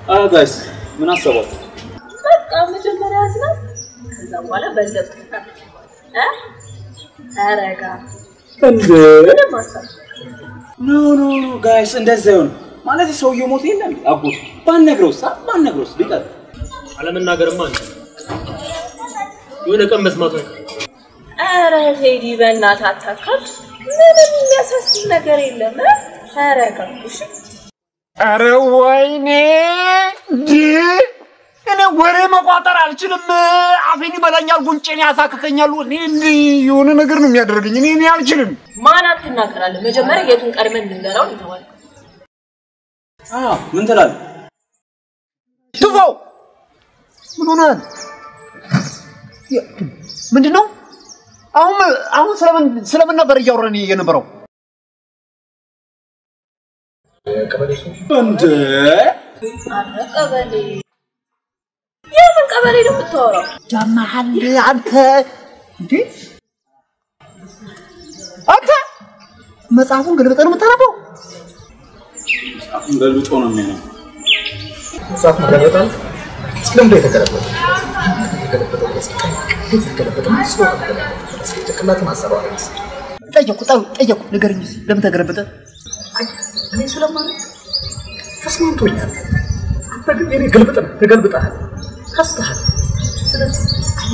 ጋይስ ምን አሰባችሁ? በቃ መጀመሪያ ያዝናል፣ ከዛ በኋላ በለጡ እ ተረጋ እንዴ ምንም ሀሳብ ኖ ኖ ኖ ጋይስ እንደዛ ይሆን ማለት ሰውየው ሞት የለም አጎት ባነግረውስ አ ባነግረውስ ቢቀር አለመናገርማ አንተ የሆነ ቀን መስማቱ አይቀርም። ኧረ ቴዲ በእናትህ አታካብድ። ምንም የሚያሳስብ ነገር የለም። እ? ተረጋጉ እሺ። አረ ወይኔ እንዴ! እኔ ወሬ መቋጠር አልችልም። አፌን ይበላኛል፣ ጉንጬን ያሳክከኛል። እኔ እንዲህ የሆነ ነገር ነው የሚያደርገኝ። እኔ እኔ አልችልም። ማን አትናገራለህ? መጀመሪያ የቱን ቀድመን እንንገረው ይተዋል። አ ምን ትላለህ? ትፈው ምን ሆነሃል? ምንድን ነው አሁን አሁን ስለምን ስለምን ነበር እያወራን የነበረው? እንዴ አረ ቀበሌ፣ የምን ቀበሌ ነው የምታወራው? ጃማሃል አንተ እንዴ አንተ መጽሐፉን ገልብጠህ ነው የምታነበው? ገልብጦ ነው የሚሆነው። መጽሐፍ መገለበጣል ስለምንድን የተገለበጠ የተገለበጠ የተገለበጠ ጭንቅላትን አሰባ ጠየቁ ጠ- ጠየቁ ንገረኝ እስኪ፣ ለምን ተገለበጠ? እኔ ስለማለት ተስማምቶኛል። አንተ ግን የኔ ግልብጥ ነህ፣ ተገልብጠሃል፣ ከስተሃል። ስለዚህ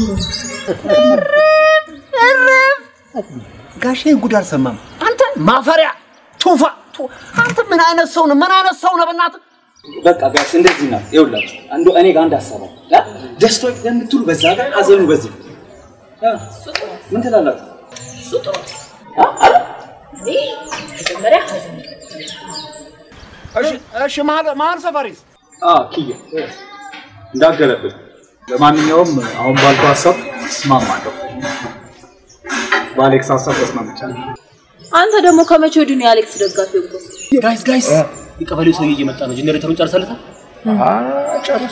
ጋሼ ጉድ አልሰማም። አንተ ማፈሪያ ቱፋ ቱ- አንተ ምን አይነት ሰው ነህ? ምን አይነት ሰው ነህ? በእናትህ በቃ ጋይስ እንደዚህ ነው። ይኸውላችሁ አንዱ እኔ ጋር አንድ ሀሳብ አለ። አ? ደስታው የምትሉ በዛ ጋር ሀዘኑ በዚህ አ? ምን ትላላችሁ? እሱ ጥሩ ነው። እኔ መጀመሪያ ሀዘን እሺ እሺ መሀል መሀል ሰፈሪስ አ ኪያ እንዳገለብጥ ለማንኛውም አሁን ባልኩ ሀሳብ እስማማለሁ። በአሌክስ ሀሳብ ተስማምቻለሁ። አንተ ደግሞ ከመቼ ወዲህ ነው የአሌክስ ደጋፊ እኮ? ጋይስ ጋይስ የቀበሌው ሰውዬ እየመጣ ነው። ጄኔሬተሩን ጨርሰለታል። ጨርሱ።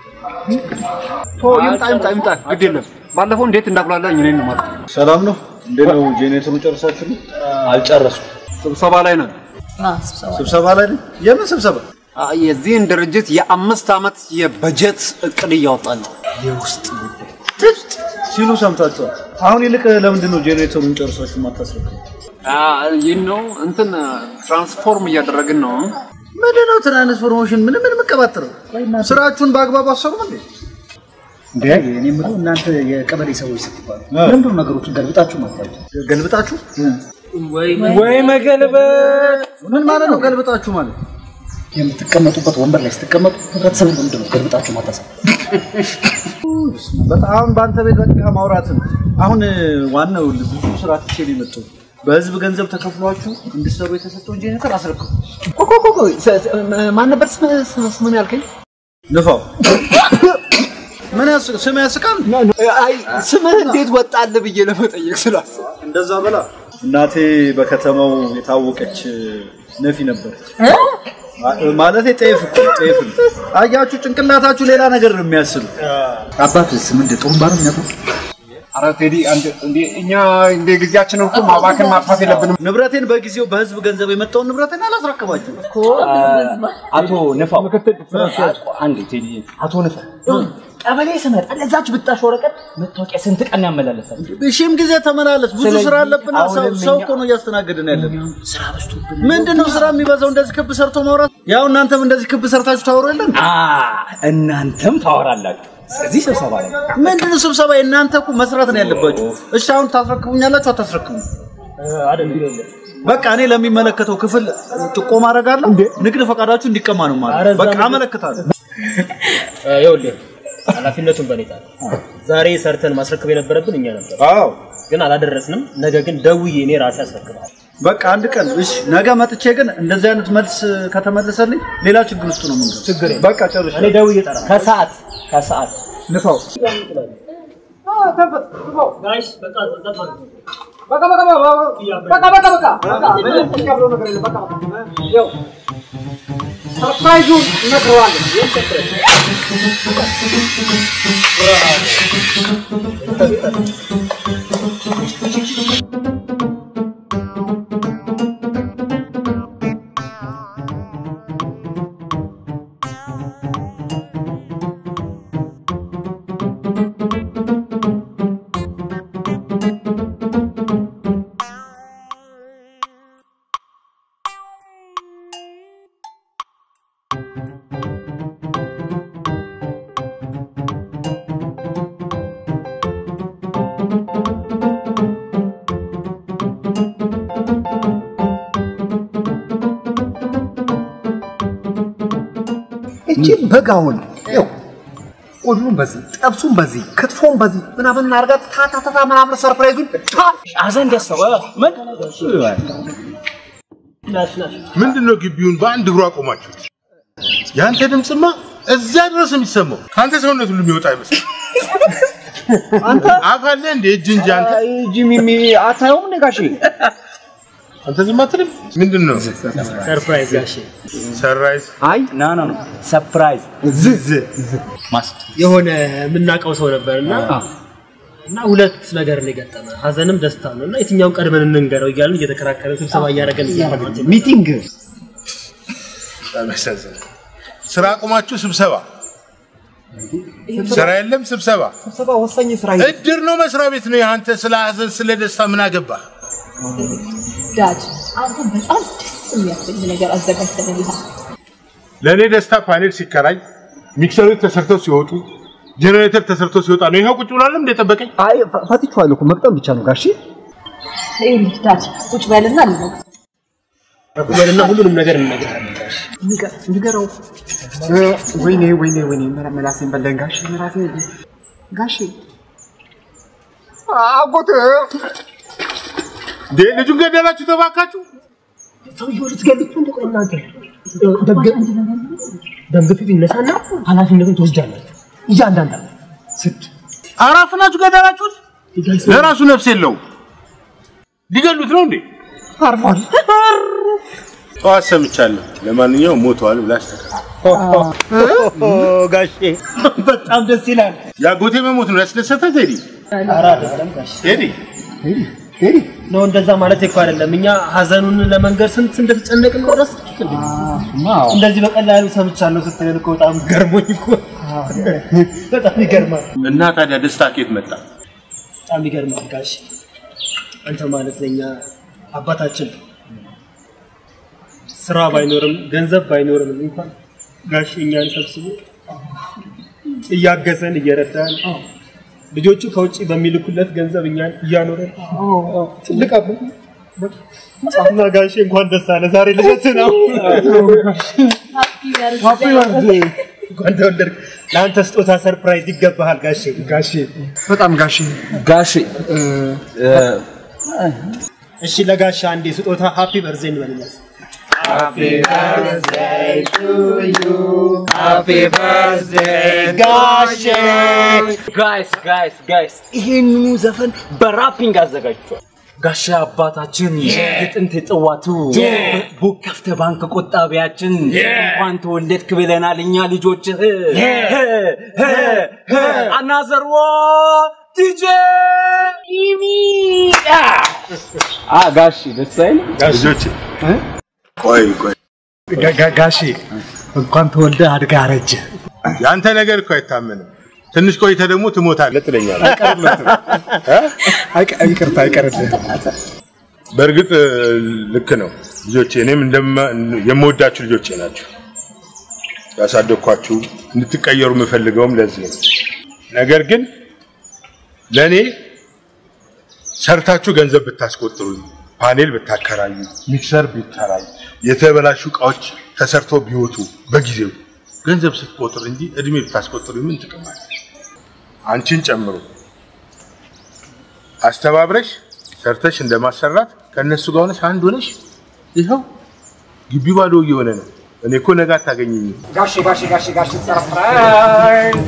ቶ ይምጣ ይምጣ ይምጣ፣ ግድ የለም። ባለፈው እንዴት እንዳጉላላኝ እኔን ነው ማለት ሰላም ነው? እንዴት ነው? ጄኔሬተሩን ጨርሳችሁ ነው? አልጨረሱም። ስብሰባ ላይ ነን። ስብሰባ ላይ ነው? የምን ስብሰባ? አ- የዚህን ድርጅት የአምስት ዓመት የበጀት እቅድ እያወጣን ነው። ሲሉ ሰምታችኋል። አሁን ይልቅ ለምንድን ነው ጄኔሬተሩን ጨርሳችሁ ማታስረክቡ? አ፣ ይህን ነው እንትን ትራንስፎርም እያደረግን ነው። ምንድን ነው ትራንስፎርሜሽን? ምን ምን የምቀባጥረው? ስራችሁን በአግባቡ አሰሩም እንዴ? እንዴ እኔ የምለው እናንተ የቀበሌ ሰዎች ስትባሉ ለምንድን ነው ነገሮችን ገልብጣችሁ ማታችሁ? ገልብጣችሁ ወይ መገልበጥ ምን ማለት ነው? ገልብጣችሁ ማለት የምትቀመጡበት ወንበር ላይ ስትቀመጡ ህብረተሰቡ ለምንድን ነው ገልብጣችሁ ማታሰቡ? በጣም በአንተ ቤት በቃ ማውራት ነው። አሁን ዋናው ብዙ ስራ ትቼ ነው የመጣሁት። በህዝብ ገንዘብ ተከፍሏችሁ እንድትሰሩ የተሰጠውን ጄኔሬተር አስረክቡ። ቆይ ቆይ ቆይ፣ ስ- ስ- ማን ነበር ስም- ስም- ስምን ያልከኝ? ንፋው ምን ያስ ስም ያስቃል? አይ ስምህ እንዴት ወጣልህ ብዬ ለመጠየቅ ስላሰብኩ እንደዛ በላ እናቴ በከተማው የታወቀች ነፊ ነበረች። ማለት ጤፍ እኮ ጤፍ ነው። አያችሁ፣ ጭንቅላታችሁ ሌላ ነገር ነው የሚያስሉ። አባትስ ምንድን ጥሩምባ ነው የሚነፋው? ኧረ ቴዲ አንድ እንዴ እኛ እንደ ጊዜያችንን እኮ ማባከን ማጥፋት የለብንም። ንብረቴን በጊዜው በህዝብ ገንዘብ የመጣውን ንብረቴን አላስረክባችሁ። አቶ ንፋው አንዴ ቴዲ አቶ ንፈ ቀበሌ ስመጣ ለዛች ብጣሽ ወረቀት መታወቂያ ስንት ቀን ያመላለሳል? ሺህም ጊዜ ተመላለስ። ብዙ ስራ አለብን። ሰው ሰው እኮ ነው እያስተናገድን ያለን። ስራ በዝቶብን ምንድን ነው ስራ የሚበዛው? እንደዚህ ክብ ሰርቶ ማውራት። ያው እናንተም እንደዚህ ክብ ሰርታችሁ ታወሩ የለን? አ እናንተም ታወራላችሁ። ስለዚህ ስብሰባ ላይ ምንድን ነው ስብሰባ? የእናንተ እኮ መስራት ነው ያለባችሁ። እሺ አሁን ታስረክቡኛላችሁ አታስረክቡ? በቃ እኔ ለሚመለከተው ክፍል ጥቆማ አደርጋለሁ። ንግድ ፈቃዳችሁ እንዲቀማ ነው ማለት በቃ አመለክታለሁ። ይኸውልህ ኃላፊነቱን በኔ ጣል። ዛሬ ሰርተን ማስረከብ የነበረብን እኛ ነበር፣ አዎ ግን አላደረስንም። ነገ ግን ደውዬ እኔ ራሴ አስረክብሃል። በቃ አንድ ቀን እሺ፣ ነገ መጥቼ ግን እንደዚህ አይነት መልስ ከተመለሰልኝ ሌላ ችግር ውስጥ ነው የምንገባው። ችግር የለም። በቃ ጨርሼ እኔ ደውዬ እጠራለሁ። ከሰዓት ከሰዓት ንፋው ጋይስ በቃ ጸጥ በሉ። ሰርፕራይዙን እነግረዋለሁ። እቺ በጋውን ይኸው ሁሉም በዚህ ጠብሱም በዚህ ክትፎም በዚህ ምናምን አድርጋ ታታታታ ምናምን ሰርፕራይዙን ታ ሀዘን ደስታው ምን ምንድን ነው ግቢውን በአንድ እግሩ አቆማችሁት? የአንተ ድምፅማ እዚያ ድረስ የሚሰማው ከአንተ ሰውነት ሁሉ የሚወጣ አይመስል አንተ አፍ አለ እንደ እጅ እንጂ አንተ ጂሚሚ አታየውም እንደ ጋሼ አንተ ዝም አትልም። ምንድን ነው ሰርፕራይዝ ጋሼ ሰራይዝ? አይ ና ና ሰርፕራይዝ ዝዝ የሆነ የምናውቀው ሰው ነበር እና እና ሁለት ነገር ነው የገጠመ ሀዘንም ደስታ ነው እና የትኛውን ቀድመን እንንገረው እያልን እየተከራከረን ስብሰባ እያደረገን እያደረገን ሚቲንግ በጣም ያሳዝናል። ስራ አቁማችሁ ስብሰባ፣ ስራ የለም ስብሰባ። ስብሰባ ወሳኝ ስራ እድር ነው መስሪያ ቤት ነው። የአንተ ስለ ሀዘን ስለ ደስታ ምን አገባ? ዳድ አንተ በጣም ደስ የሚያሰኝ ነገር አዘጋጅተንልሃል። ለእኔ ደስታ ፓኔል ሲከራይ ሚክሰሮች ተሰርተው ሲወጡ ጀኔሬተር ተሰርቶ ሲወጣ ነው ይኸው ቁጭ ብሏለም እንደ ጠበቀኝ። አይ ፈትቼዋለሁ እኮ መቅጠም ብቻ ነው ጋሼ ይኸውልህ ዳድ ቁጭ በልና ልነግርህ በልና ሁሉንም ነገር እንነግራለን ጋሼ ንገረው ወይኔ ወይኔ ወይኔ መላሴን በላኝ ጋሼ መላሴ ጋሼ አጎት እንዴ ልጁን ገደላችሁ ተባካችሁ። ሰውየው ልትገሉት ነው እንደቆይ እናንተ ደም ግፊት ይነሳና ኃላፊነቱን ትወስዳላችሁ እያንዳንዳችሁ ስድ አራፍናችሁ ገደላችሁት። ለራሱ ነፍስ የለውም። ሊገሉት ነው እንዴ? አርፏል ጠዋት ሰምቻለሁ። ለማንኛውም ሞተዋል ብላ አስተካክል። ጋሼ በጣም ደስ ይላል የአጎቴ መሞት ነው ያስደሰተ ቴዲ? ኧረ አይደለም ጋሼ ቴዲ ሄዲ ነው እንደዛ ማለት እኮ አይደለም እኛ ሀዘኑን ለመንገር ስንት እንደተጨነቅን ነው ረሳችሁት እንዴ እንደዚህ በቀላሉ ሰምቻለሁ ስትለን እኮ በጣም ገርሞኝ እኮ በጣም ይገርማል እና ታዲያ ደስታ ከየት መጣ? በጣም ይገርማል ጋሽ አንተ ማለት ለኛ አባታችን ነው። ስራ ባይኖርም ገንዘብ ባይኖርም እንኳን ጋሽ እኛን ሰብስቦ እያገዘን እየረዳን ልጆቹ ከውጭ በሚልኩለት ገንዘብ እኛን እያኖረን ትልቅ አባት እና ጋሼ እንኳን ደስ አለ። ዛሬ ልደት ነው። እንኳን ተወለድክ። ለአንተ ስጦታ ሰርፕራይዝ ይገባሃል ጋሼ። ጋሼ በጣም ጋሼ ጋሼ እሺ ለጋሻ አንዴ ስጦታ ሃፒ በርዜ እንበልለት። ጋይስ ጋይስ ጋይስ ይሄንኑ ዘፈን በራፒንግ አዘጋጅቷል። ጋሻ አባታችን የጥንት የጥዋቱ ቡክ ከፍተ ባንክ ቆጣቢያችን እንኳን ተወለድክ ብለናል እኛ ልጆችህ አናዘርዎ ዲጄ አ ጋሺ ደስ አይልም? ልጆች ቆይ ቆይ፣ ጋሼ እንኳን ተወልደ አድጋ አረጀ የአንተ ነገር እኮ አይታመንም። ትንሽ ቆይተ ደግሞ ትሞታለህ ትለኛለህ። ይቅርታ አይቀርልህ በእርግጥ ልክ ነው ልጆቼ፣ እኔም እንደማ- የምወዳችሁ ልጆቼ ናቸው። ያሳደግኳችሁ እንድትቀየሩ የምፈልገውም ለዚህ ነው። ነገር ግን ለእኔ ሰርታችሁ ገንዘብ ብታስቆጥሩኝ፣ ፓኔል ብታከራዩ፣ ሚክሰር ቢከራይ፣ የተበላሹ እቃዎች ተሰርተው ቢወጡ በጊዜው ገንዘብ ስትቆጥር እንጂ እድሜ ብታስቆጥሩ ምን ጥቅም አለ? አንቺን ጨምሮ አስተባብረሽ ሰርተሽ እንደማሰራት ከእነሱ ጋር ሆነሽ አንድ ሆነሽ ይኸው ግቢ ባዶ እየሆነ ነው። እኔ እኮ ነገ አታገኘኝም። ጋሼ ጋሼ ጋሼ ጋሼ ሰርፕራይዝ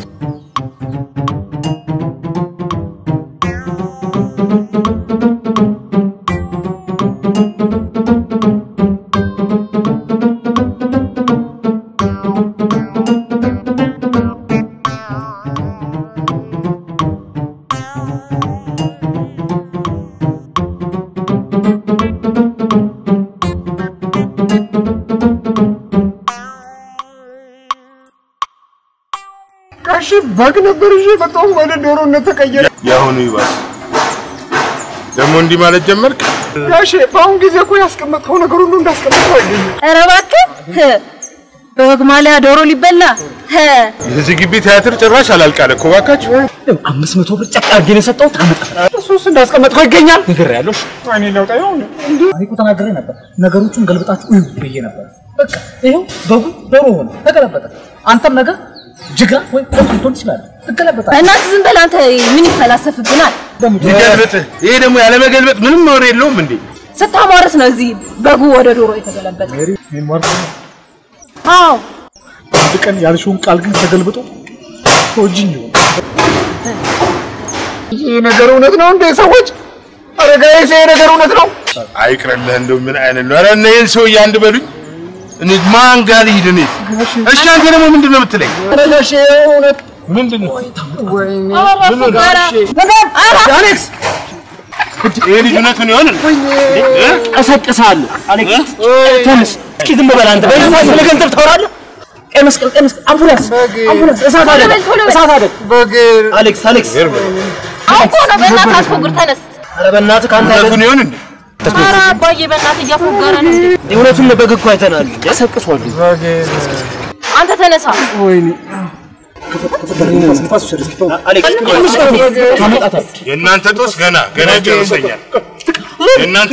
ጋሼ በግ ነበር እሺ በጣም ወደ ዶሮነት ተቀየረ የአሁኑ ይባስ ደግሞ እንዲህ ማለት ጀመርክ። ጋሼ በአሁን ጊዜ እኮ ያስቀመጥከው ነገር ሁሉ እንዳስቀመጥከው አይገኝም ኧረ እባክህ በወግ ማሊያ ዶሮ ሊበላ ሀ የዚህ ግቢ ቲያትር ጭራሽ አላልቃለ እኮ እባካችሁ። አምስት መቶ ብር ጨቅ አድርጌ ነው የሰጠሁት። አመጣ እሱስ እንዳስቀመጥከው ይገኛል። ነገር ያለው እኔ ለውጣ ይሆን እኔ እኮ ተናግሬ ነበር። ነገሮቹን ገልብጣችሁ እዩ ብዬ ነበር። በቃ ይኸው በጉ ዶሮ ሆነ፣ ተገለበጠ። አንተም ነገር ጅጋ ወይ ቆንጆ ልትሆን ትችላለህ፣ ትገለበጣለህ። በእናትህ ዝም በል አንተ። ምን ይፈላሰፍብናል? ሊገልብጥህ ይሄ ደግሞ ያለመገልበጥ ምንም ወሬ የለውም እንዴ? ስታሟርት ነው እዚህ በጉ ወደ ዶሮ የተገለበጠ። አዎ አንድ ቀን ያልሽውን ቃል ግን ተገልብጦ ተወጅኝ ይሆን ይህ ነገር እውነት ነው እንዴ? ሰዎች አረጋዊ ይሄ ነገር እውነት ነው? አይቅርልህ እንደው ምን አይነት ነው? ኧረ እነ ይህን ሰውዬ አንድ በሉኝ። እኔ ማን ጋር ልሂድ እኔ? እሺ አንተ ደግሞ ምንድን ነው የምትለኝ? አረጋሽ እውነት ምንድን ነው? አሌክስ ይሄ ልጅ እውነቱን ይሆን እንዴ? እ? እቀሰቅስሃለሁ። አሌክስ ተነስ። እስኪ ዝም በል አንተ። በዚህ ሰዓት ስለ ገንዘብ ታወራለህ? ቀይ መስቀል፣ ቀይ መስቀል፣ አምቡላንስ፣ አምቡላንስ፣ እሳት አደጋ፣ እሳት አደጋ። አሌክስ፣ አሌክስ፣ አውቆ ነው። በእናትህ አትፎግር፣ ተነስ። ኧረ በእናትህ ከአንተ እውነቱን ይሆን እንዴ? ኧረ አባዬ በእናትህ እያፎገረ ነው። እውነቱን በግ እኮ አይተናል። ቀሰቅሷል። አንተ ተነሳ። አሌክስ ታመጣታለህ። የእናንተ ጦስ ገና ገና ይጨርሰኛል። የእናንተ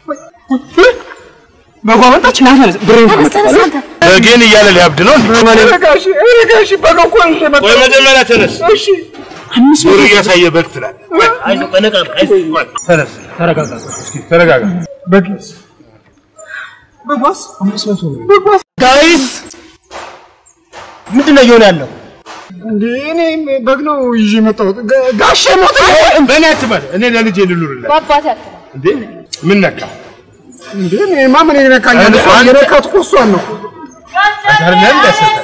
በጓ መጣች። ና ተነስ፣ ብሬን ተነስ፣ ተነስ አንተ። በጌን እያለ ሊያብድ ነው እንዴ? አረጋሽ አረጋሽ በግ እኮ ነው የመጣው። ቆይ መጀመሪያ ተነስ። እሺ ዞር እያሳየ በግ ትላለህ። ቆይ አይዞህ፣ በነቃ ነው፣ አይዞህ። ቆይ ተነስ። ተረጋጋ። እስኪ ተረጋጋ። ጋይስ ምንድን ነው እየሆነ ያለው? እንዴ እኔ በግ ነው ይዤ የመጣሁት። ጋ- ጋሼ ሞተ። በእኔ አትበል። እኔ ለልጄ ልኑርለት በአባቴ አትበል። እንዴ? ምን ነካ? እንዴ እኔማ ምን ይነካኛል? አንተ- እሷን የነካት እኮ እሷን ነው። አይደለም እንዳሰጠ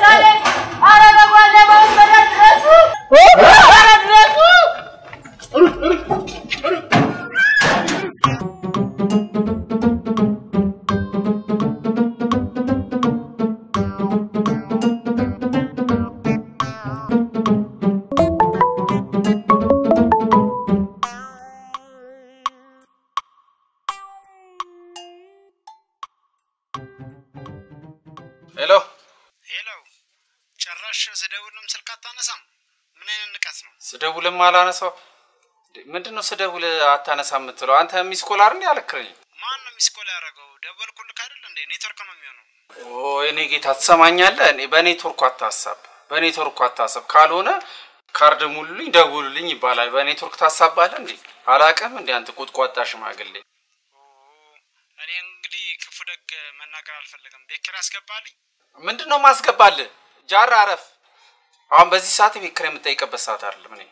ሄሎ ሄሎ፣ ጭራሽ ስደውልም ስልክ አታነሳም። ምን አይነት ንቀት ነው? ስደውልም አላነሳው። እንዴ፣ ምንድነው ስደውል አታነሳ የምትለው? አንተ ሚስኮል አይደል ያለክረኝ? ማን ነው ሚስኮል ያደረገው? ደወልኩልክ አይደል እንዴ? ኔትወርክ ነው የሚሆነው። ኦ እኔ ጌታ ትሰማኛለህ? እኔ በኔትወርኩ አታሳብ፣ በኔትወርኩ አታሳብ። ካልሆነ ካርድ ሙሉልኝ፣ ደውሉልኝ ይባላል። በኔትወርክ ታሳባለህ እንዴ? አላቅም እንዴ አንተ ቁጥቋጣ ሽማግሌ። ኦ፣ እኔ እንግዲህ ክፉ ደግ መናገር አልፈለግም። ቤት ኪራይ አስገባልኝ። ምንድን ነው ማስገባልህ? ጃራ አረፍ። አሁን በዚህ ሰዓት የቤት ኪራይ የምጠይቅበት ሰዓት አይደለም። እኔ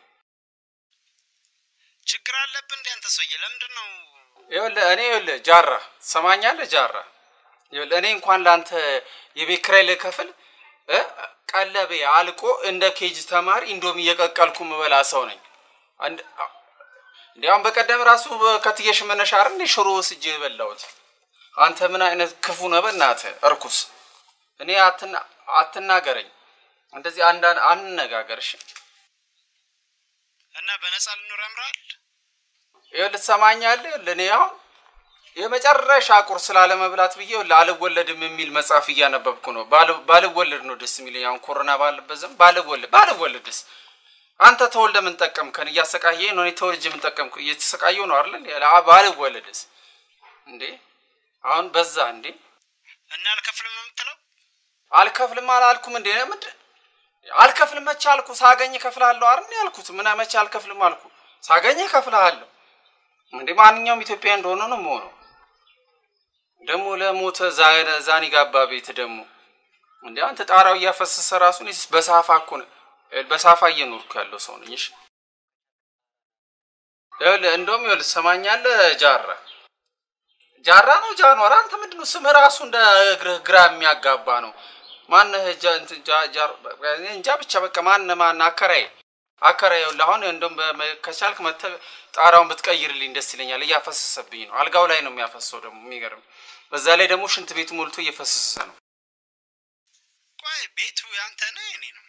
ችግር አለብህ እንዴ አንተ ሰውዬ? ለምንድን ነው ይኸውልህ እኔ ይኸውልህ ጃራ ትሰማኛለህ? ጃራ ይኸውልህ እኔ እንኳን ለአንተ የቤት ኪራይ ልከፍል እ ቀለቤ አልቆ እንደ ኬጅ ተማሪ እንዶም እየቀቀልኩ ምበላ ሰው ነኝ። አንድ- እንዲያውም በቀደም ራሱ ከትየሽ መነሻ አይደል እንደ ሽሮ ወስጄ የበላሁት። አንተ ምን አይነት ክፉ ነህ በእናትህ እርኩስ። እኔ አትና አትናገረኝ እንደዚህ አንድ አንነጋገር እሺ። እና በነፃ ልኖር ያምራል? ይኸውልህ ትሰማኛለህ? ይኸውልህ እኔ አሁን የመጨረሻ ቁርስ ላለመብላት ብዬ ይኸውልህ አልወለድም የሚል መጽሐፍ እያነበብኩ ነው። ባል- ባልወለድ ነው ደስ የሚለኝ። አሁን ኮሮና ባለበት ዘመን ባልወለድ ባልወለድስ አንተ ተወልደ ምን ጠቀምከን? እያሰቃየህ ነው። እኔ ተወልጄ ምን ጠቀምኩ? እየተሰቃየሁ ነው አይደል? እንዴ? አ- ባልወለድስ እንዴ? አሁን በዛ እንዴ? እና አልከፍልም ነው የምትለው? አልከፍልም አላልኩም እንዴ? ምንድን አልከፍልም መቼ አልኩ? ሳገኝ እከፍልሃለሁ አይደል ያልኩት? ምን መቼ አልከፍልም አልኩ? ሳገኝ እከፍልሃለሁ። እንዴ ማንኛውም ኢትዮጵያ እንደሆነ ነው የምሆነው። ደግሞ ለሞተ ዛ- ዛኒ ጋባ ቤት ደግሞ እንዴ አንተ ጣራው እያፈሰሰ ራሱ እኔስ በሳፋ እኮ ነው በሳፋ እየኖርኩ ያለው ሰው ነኝ። እሺ ይኸውልህ እንደውም ይኸውልህ ትሰማኛለህ ጃራ ጃራ ነው ጃኗር። አንተ ምንድን ነው ስምህ ራሱ እንደ እግርህ ግራ የሚያጋባ ነው። ማነህ ጃ- እንትን ጃ- ጃር- እኔ እንጃ ብቻ በቃ ማነህ ማነህ አከራይ አከራይ ይኸውልህ አሁን እንደውም በ- ከቻልክ መተህ ጣራውን ብትቀይርልኝ ደስ ይለኛል። እያፈሰሰብኝ ነው። አልጋው ላይ ነው የሚያፈሰው ደግሞ የሚገርም። በዛ ላይ ደግሞ ሽንት ቤቱ ሞልቶ እየፈሰሰ ነው። ቆይ ቤቱ ያንተ ነው የኔ ነው?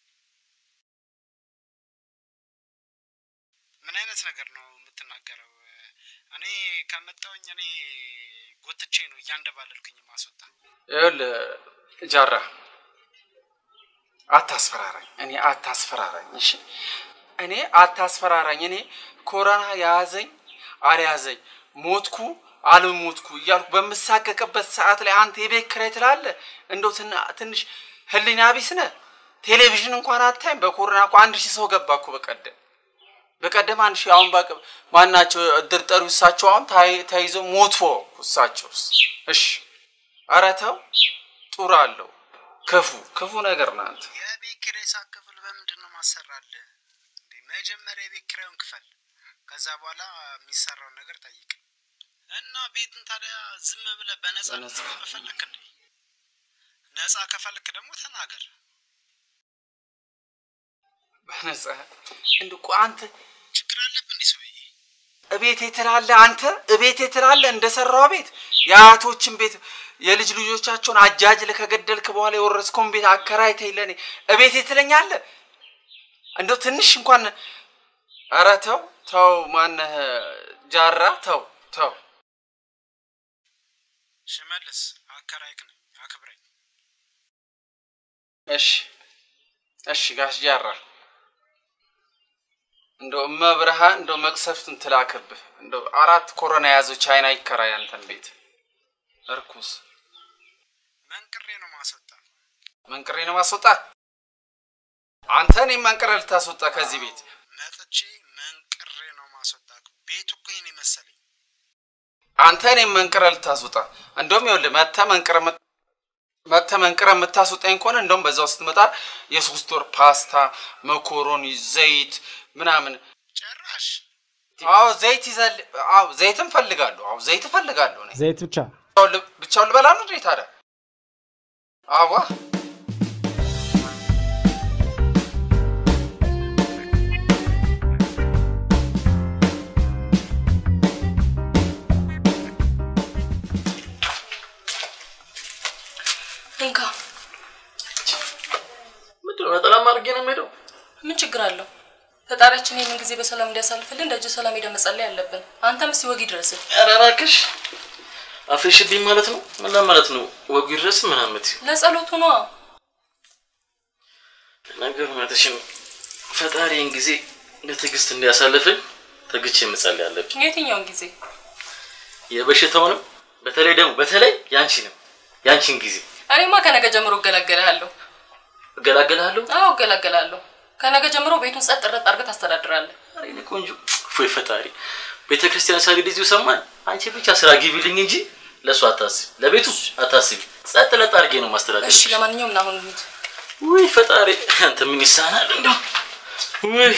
ምን አይነት ነገር ነው የምትናገረው? እኔ ከመጣሁኝ እኔ ጎትቼ ነው እያንደባለልኩኝ ማስወጣ። ይኸውልህ ጃራ አታስፈራራኝ። እኔ አታስፈራራኝ። እሺ እኔ አታስፈራራኝ። እኔ ኮሮና የያዘኝ አልያዘኝ ሞትኩ አልሞትኩ እያልኩ በምሳቀቅበት ሰዓት ላይ አንተ የቤት ኪራይ ትላለህ። እንደው ትና- ትንሽ ህሊና ቢስ ነህ። ቴሌቪዥን እንኳን አታይም። በኮሮና እኮ አንድ ሺህ ሰው ገባ እኮ በቀደም በቀደም አንድ ሺህ አሁን በቅ ማናቸው እድር ጠሪው እሳቸው አሁን ታይ- ተይዘው ሞቶ እሳቸውስ። እሺ ኧረ ተው ጡር አለው ክፉ ክፉ ነገር ነው አንተ የቤት ኪራይ ሳትከፍል በምንድን ነው ማሰራልህ? እንዴ መጀመሪያ የቤት ኪራዩን ክፈል፣ ከዛ በኋላ የሚሰራውን ነገር ጠይቅ እና ቤትን ታዲያ ዝም ብለህ በነፃ በነፃ። ፈለክ እንዴ? ነፃ ከፈለክ ደግሞ ተናገር። በነጻ እንደ እኮ አንተ ችግር አለብህ እንዲህ ሰውዬ? እቤቴ ትላለህ አንተ እቤቴ ትላለህ እንደሰራው ቤት የአያቶችን ቤት የልጅ ልጆቻቸውን አጃጅለህ ከገደልክ በኋላ የወረስከውን ቤት አከራይተህ ለእኔ እቤቴ ትለኛለህ? እንደው ትንሽ እንኳን ኧረ ተው ተው፣ ማነህ ጃራ ተው ተው። ሽመልስ አከራይክ ነኝ፣ አክብረኝ። እሺ እሺ ጋሽ ጃራ እንደው እመብርሃን እንደው መቅሰፍትን ትላክብህ። እንደው አራት ኮሮና የያዘው ቻይና ይከራይ አንተን ቤት እርኩስ መንቅሬ ነው ማስወጣ። መንቅሬ ነው ማስወጣ። አንተ እኔም መንቅሬ ልታስወጣ ከዚህ ቤት መጥቼ መንቅሬ ነው ማስወጣ። ቤቱ እኮ ይሄን መሰለኝ። አንተ እኔም መንቅሬ ልታስወጣ። እንደውም ይኸውልህ መተህ መንቅሬ የምት- መተህ መንቅሬ የምታስወጣኝ ከሆነ እንደውም በዛው ስትመጣ የሶስት ወር ፓስታ፣ መኮሮኒ፣ ዘይት ምናምን ጭራሽ አዎ ዘይት ይዘል አዎ ዘይትም ፈልጋለሁ። አዎ ዘይት ፈልጋለሁ እኔ ዘይት ብቻ ብቻውን ል- ብቻውን ልበላ ነው እንዴ ታዲያ? አዋ እንካ ምንድን ነው ነጠላም አድርጌ ነው የምሄደው? ምን ችግር አለው? ፈጣሪያችን ይህንን ጊዜ በሰላም እንዲያሳልፍልን ደጅ ሰላም ሄደን መጸለይ አለብን። አንተም እስቲ ወግ ይድረስህ። ኧረ እባክሽ አፍሽብኝ ማለት ነው። ምን ለማለት ነው? ወጉ ይድረስ ምናምን ለጸሎቱ ነዋ። ነገሩ እውነትሽን ነው። ፈጣሪን ጊዜ በትዕግስት እንዲያሳልፍኝ ተግቼ መጸለይ አለብኝ። የትኛውን ጊዜ? የበሽታውንም በተለይ ደግሞ በተለይ ያንቺንም ያንቺን ጊዜ እኔማ ከነገ ጀምሮ እገላገላለሁ። እገላገላለሁ። አዎ እገላገላለሁ። ከነገ ጀምሮ ቤቱን ጸጥ ረጥ አድርገህ ታስተዳድራለህ። ኧረ የእኔ ቆንጆ ፎይ ፈጣሪ ቤተ ክርስቲያን ሳግድ እዚሁ ሰማን። አንቺ ብቻ ስራ ግቢልኝ እንጂ ለእሱ አታስቢ፣ ለቤቱ አታስቢ። ጸጥ ለጥ አድርጌ ነው ማስተዳደር። እሺ፣ ለማንኛውም ና አሁን እንሂድ። ውይ ፈጣሪ አንተ ምን ይሳናል እንደው ውይ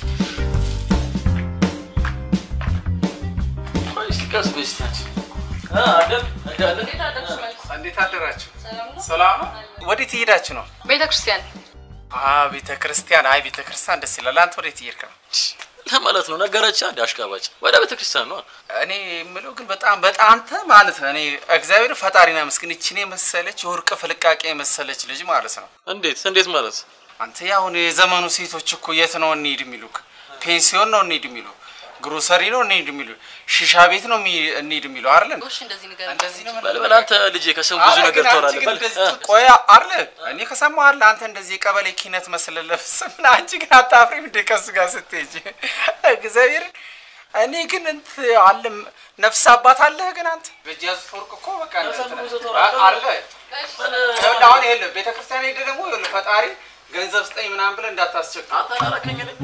ቆይ እስኪ ቀስ በይ እስኪ አንቺ አ አደም አደም እንዴት አደራችሁ? ሰላም ነው? ወዴት እየሄዳችሁ ነው? ቤተ ክርስቲያን አ ቤተ ክርስቲያን። አይ ቤተ ክርስቲያን ደስ ይላል። አንተ ወዴት እየሄድክ ነው? ለማለት ነው ነገረች። አንድ አሽቃባጭ ወደ ቤተ ክርስቲያን ነው። እኔ የምለው ግን በጣም በጣም አንተ ማለት ነው። እኔ እግዚአብሔር ፈጣሪና መስግን ይችን የመሰለች የወርቅ ፍልቃቄ የመሰለች ልጅ ማለት ነው። እንዴት እንዴት ማለት አንተ ያሁን የዘመኑ ሴቶች እኮ የት ነው እንሂድ የሚሉክ? ፔንሲዮን ነው እንሂድ የሚሉ፣ ግሮሰሪ ነው እንሂድ የሚሉ፣ ሺሻ ቤት ነው የሚ- እንሂድ የሚሉ አይደል? ጎሽ፣ እንደዚህ ነገር እንደዚህ ነው በል በል አንተ ልጄ ከሰሙ ብዙ አረ ነገር ግን አንቺ ታወራለህ። ግን በል እንደዚህ እ። ት- ቆይ አለ እኔ ከሰማሁ አለ አንተ እንደዚህ የቀበሌ ኪነት መስለህ ለብሰህ ምን አንቺ ግን አታፍሪም እንደ ከሱ ጋር ስትሄጂ እግዚአብሔርን እኔ ግን እንት አለ ነፍስ አባት አለህ ግን አንተ በእጅ ያዙት ወርቅ እኮ በቃ እንትን አለ ይኸውልህ አሁን ይኸውልህ ቤተ ክርስቲያን ሄደህ ደግሞ ይኸውልህ ፈጣሪ ገንዘብ ስጠኝ ምናምን ብለህ እንዳታስቸግር አታላረከኝ እኔ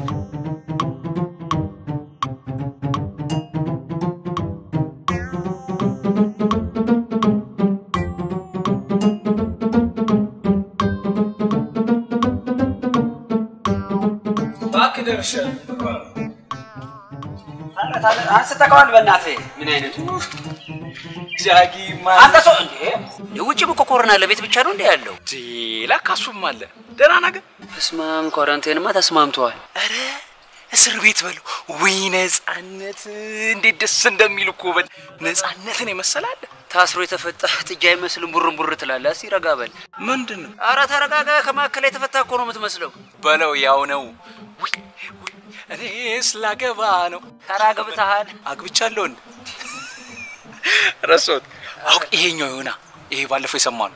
እባክህ ደርሻለሁ። አንስተኸዋል። በእናትህ ምን አይነቱ ጃጊ አንተ ሰው እንዴ! የውጭ እኮ ኮሮና ለቤት ብቻ ነው እንዴ ያለው? ለካ እሱም አለ። ደህና ነህ ግን? ተስማም ኳራንቴንማ ተስማምተዋል። ኧረ እስር ቤት በሉ ወይ ነፃነት! እንዴት ደስ እንደሚል እኮ በል ነፃነትን የመሰላለ ታስሮ የተፈታ ጥጃ አይመስልም። ቡርን ቡር ትላለህ። እስኪ ረጋ በል። ምንድን ነው ኧረ ተረጋጋ። ከማዕከል የተፈታ እኮ ነው የምትመስለው። በለው? ያው ነው። ውይ ውይ፣ እኔ ስላገባ ነው። ኧረ አግብተሃል። አግብቻለሁ እንዴ? ረሳሁት። አውቅ ይሄኛው ይሆና ይሄ ባለፈው የሰማነው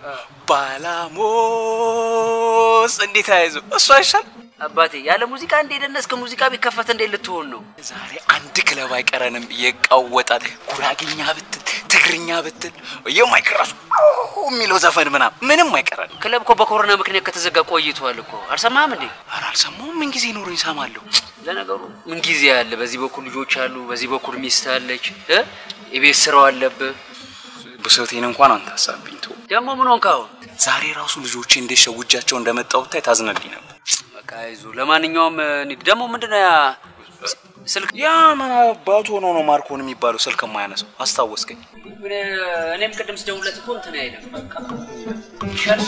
ባላሞስ እንዴት ተያይዞ እሱ አይሻል አባቴ ያለ ሙዚቃ እንደ ደነስክ ሙዚቃ ቢከፈት እንዴት ልትሆን ነው? ዛሬ አንድ ክለብ አይቀረንም። ይቃወጣል። ጉራግኛ ብትል ትግርኛ ብትል የማይክ ራሱ የሚለው ዘፈን ምናምን ምንም አይቀረንም። ክለብ እኮ በኮሮና ምክንያት ከተዘጋ ቆይቷል እኮ አልሰማህም እንዴ? ኧረ አልሰማሁም። ምን ጊዜ ኖሮኝ እሰማለሁ። ለነገሩ ምን ጊዜ አለ? በዚህ በኩል ልጆች አሉ፣ በዚህ በኩል ሚስት አለች፣ እ የቤት ስራው አለብህ። ብሶቴን እንኳን አንተ ሀሳብኝ ተው። ደግሞ ምን ሆንክ አሁን? ዛሬ ራሱ ልጆቼ እንዴት ሸውጃቸው እንደመጣሁ ብታይ ታዝነልኝ ነበር። በቃ አይዞህ። ለማንኛውም እንሂድ። ደግሞ ምንድነው ያ ስልክ ያ ምን አባቱ ሆኖ ነው ማርኮን የሚባለው ስልክ የማያነሳው? አስታወስከኝ። እኔም ቅድም ስደውልለት እኮ እንትን አይልም። በቃ ይሻልሽ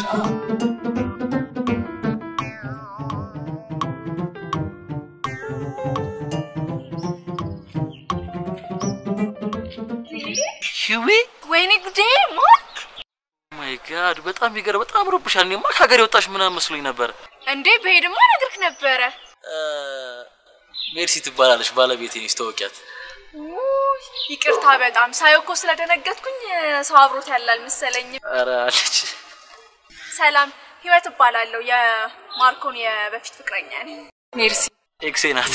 ሽዊ ወይኔ ጉዴ ማርክ ማይ ጋድ በጣም ይገርም። በጣም ረብሻል። እኔማ ከሀገር የወጣሽ ምናምን መስሎኝ ነበር። እንዴ በሄድማ ነግርክ ነበረ። ሜርሲ ትባላለች ባለቤቴ ነች። ተወቂያት ውይ፣ ይቅርታ በጣም ሳየው እኮ ስለደነገጥኩኝ ሰው አብሮት ያላል መሰለኝ። ኧረ አለች። ሰላም ህይወት እባላለሁ። የማርኮን የበፊት ፍቅረኛ ነኝ። ሜርሲ ኤክሴ ናት።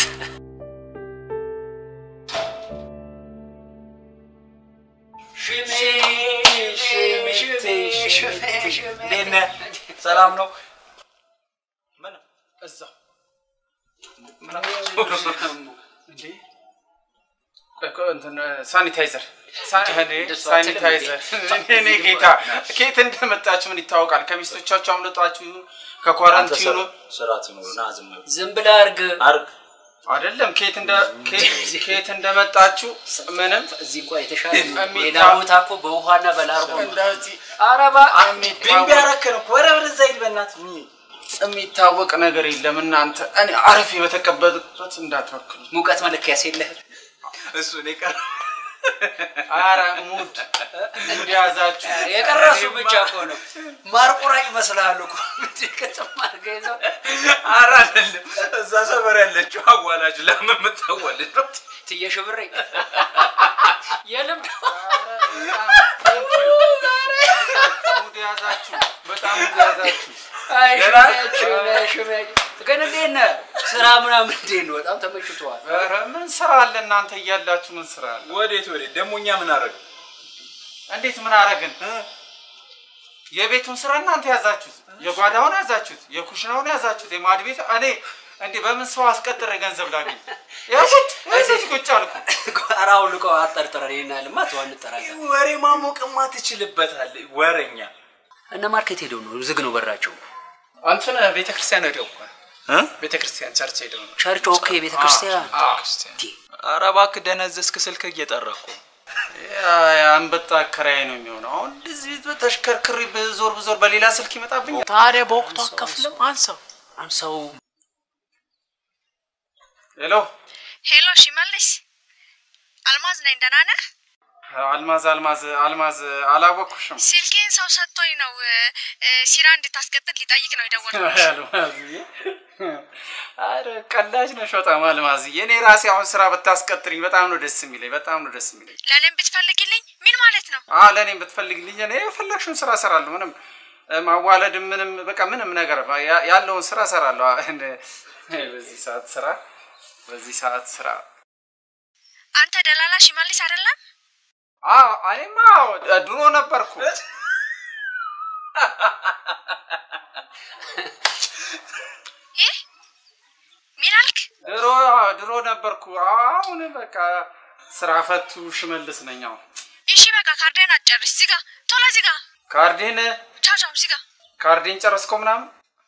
እንዴት ነህ? ሰላም ነው? ምን እዛው ምን እንዴ? እኮ እንትን ሳኒታይዘር ሳኒታይዘር እኔ ጌታ ከየት እንደመጣችሁ ምን ይታወቃል? ከሚስቶቻችሁ አምልጧችሁ ይሁን ከኳራንቲኑ ስርዓት ይኖር ና ዝም በል። ዝም ብለህ አርግ አርግ አይደለም ከየት እንደ ከየት እንደመጣችሁ ምንም እዚህ እንኳ የተሻለ ነው። የሚታ- ሌላ ቦታ እኮ በውሃና በላርጎ ነው። እንደዚህ አረባ ቢምቢ ያረከን እኮ ኧረ ወደዛ ሂድ በእናትህ የሚታወቅ ነገር የለም እናንተ እኔ አረፌ በተቀበልኩት እንዳትወክሉ ሙቀት መለኪያስ የለህም? እሱ እኔ ቀር ኧረ ሙድ እንዲያዛችሁ የቀረሱ ብቻ እኮ ነው። ማርቆራ ይመስላሉ እኮ ከተማ አድርገህ ይዘው ኧረ አይደለም እዛ ሰፈር ያለችው አዋላጅ ለምን የምታዋልድ ነው ትየሽ ብሬ የልምድ ሙድ ያዛችሁ በጣም ሙድ ያዛችሁ አይ ገና? ሽሜ ሽሜ ግን እንዴት ነህ? ስራ ምናምን እንዴት ነው? በጣም ተመችቶሃል? ኧረ ምን ስራ አለ እናንተ እያላችሁ ምን ስራ አለ ወዴት ወዴት? ደግሞ እኛ ምን አደረግን? እንዴት ምን አረግን የቤቱን ስራ እናንተ ያዛችሁት የጓዳውን ያዛችሁት የኩሽናውን ያዛችሁት የማድ ቤት እኔ እንዲህ በምን ሰው አስቀጥረ ገንዘብ ላገኝ ያዙት ያዙት ቁጭ አልኩ ቋራው ልቆ አጠርጥረን ይሄን ያህልማ ተው አንጠራጠር። ወሬ ማሞቅማ ትችልበታለህ ወረኛ። እነ ማርኬት ሄደው ነው ዝግ ነው በራቸው። አንተን ቤተ ክርስቲያን ሄደው እኮ ቤተ ክርስቲያን ቸርች ሄደው ነው ቸርች ኦኬ፣ ቤተ ክርስቲያን ኧረ እባክህ ደነዘዝክ። ስልክ እየጠራ እኮ የአንበጣ አከራይ ነው የሚሆነው አሁን እንደዚህ ተሽከርክሪ ብዞር ብዞር በሌላ ስልክ ይመጣብኛል ታዲያ በወቅቱ አከፍልም አንሳው አንሳው። ሄሎ ሄሎ፣ ሽመልስ አልማዝ ነኝ። ደህና ነህ? አልማዝ አልማዝ አልማዝ አላወቅኩሽም ስልኬን ሰው ሰጥቶኝ ነው እ፣ ሲራ እንድታስቀጥል ሊጠይቅ ነው የደወልኩት። አልማዝዬ አረ ቀላጅ ነሽ በጣም አልማዝዬ እኔ ራሴ አሁን ስራ ብታስቀጥሪኝ በጣም ነው ደስ የሚለኝ በጣም ነው ደስ የሚለኝ ለእኔም ብትፈልግልኝ ምን ማለት ነው? አ ለእኔም ብትፈልግልኝ እኔ የፈለግሽውን ስራ እሰራለሁ ምንም እ፣ ማዋለድም ምንም በቃ ምንም ነገር ያ- ያለውን ስራ እሰራለሁ አ፣ እንደ- በዚህ ሰዓት ስራ በዚህ ሰዓት ስራ አንተ ደላላ ሽመልስ አይደለም? አ እኔማ ድሮ ነበርኩ ይህ ምን አልክ? ድሮ ድሮ ነበርኩ አሁን በቃ ስራ ፈቱ ሽመልስ ነኝ አሁን እሺ በቃ ካርዴን አትጨርስ። ዝጋ፣ ቶሎ ዝጋ። ካርዴን ቻው ቻው፣ ዝጋ። ካርዴን ጨረስኮ ምናምን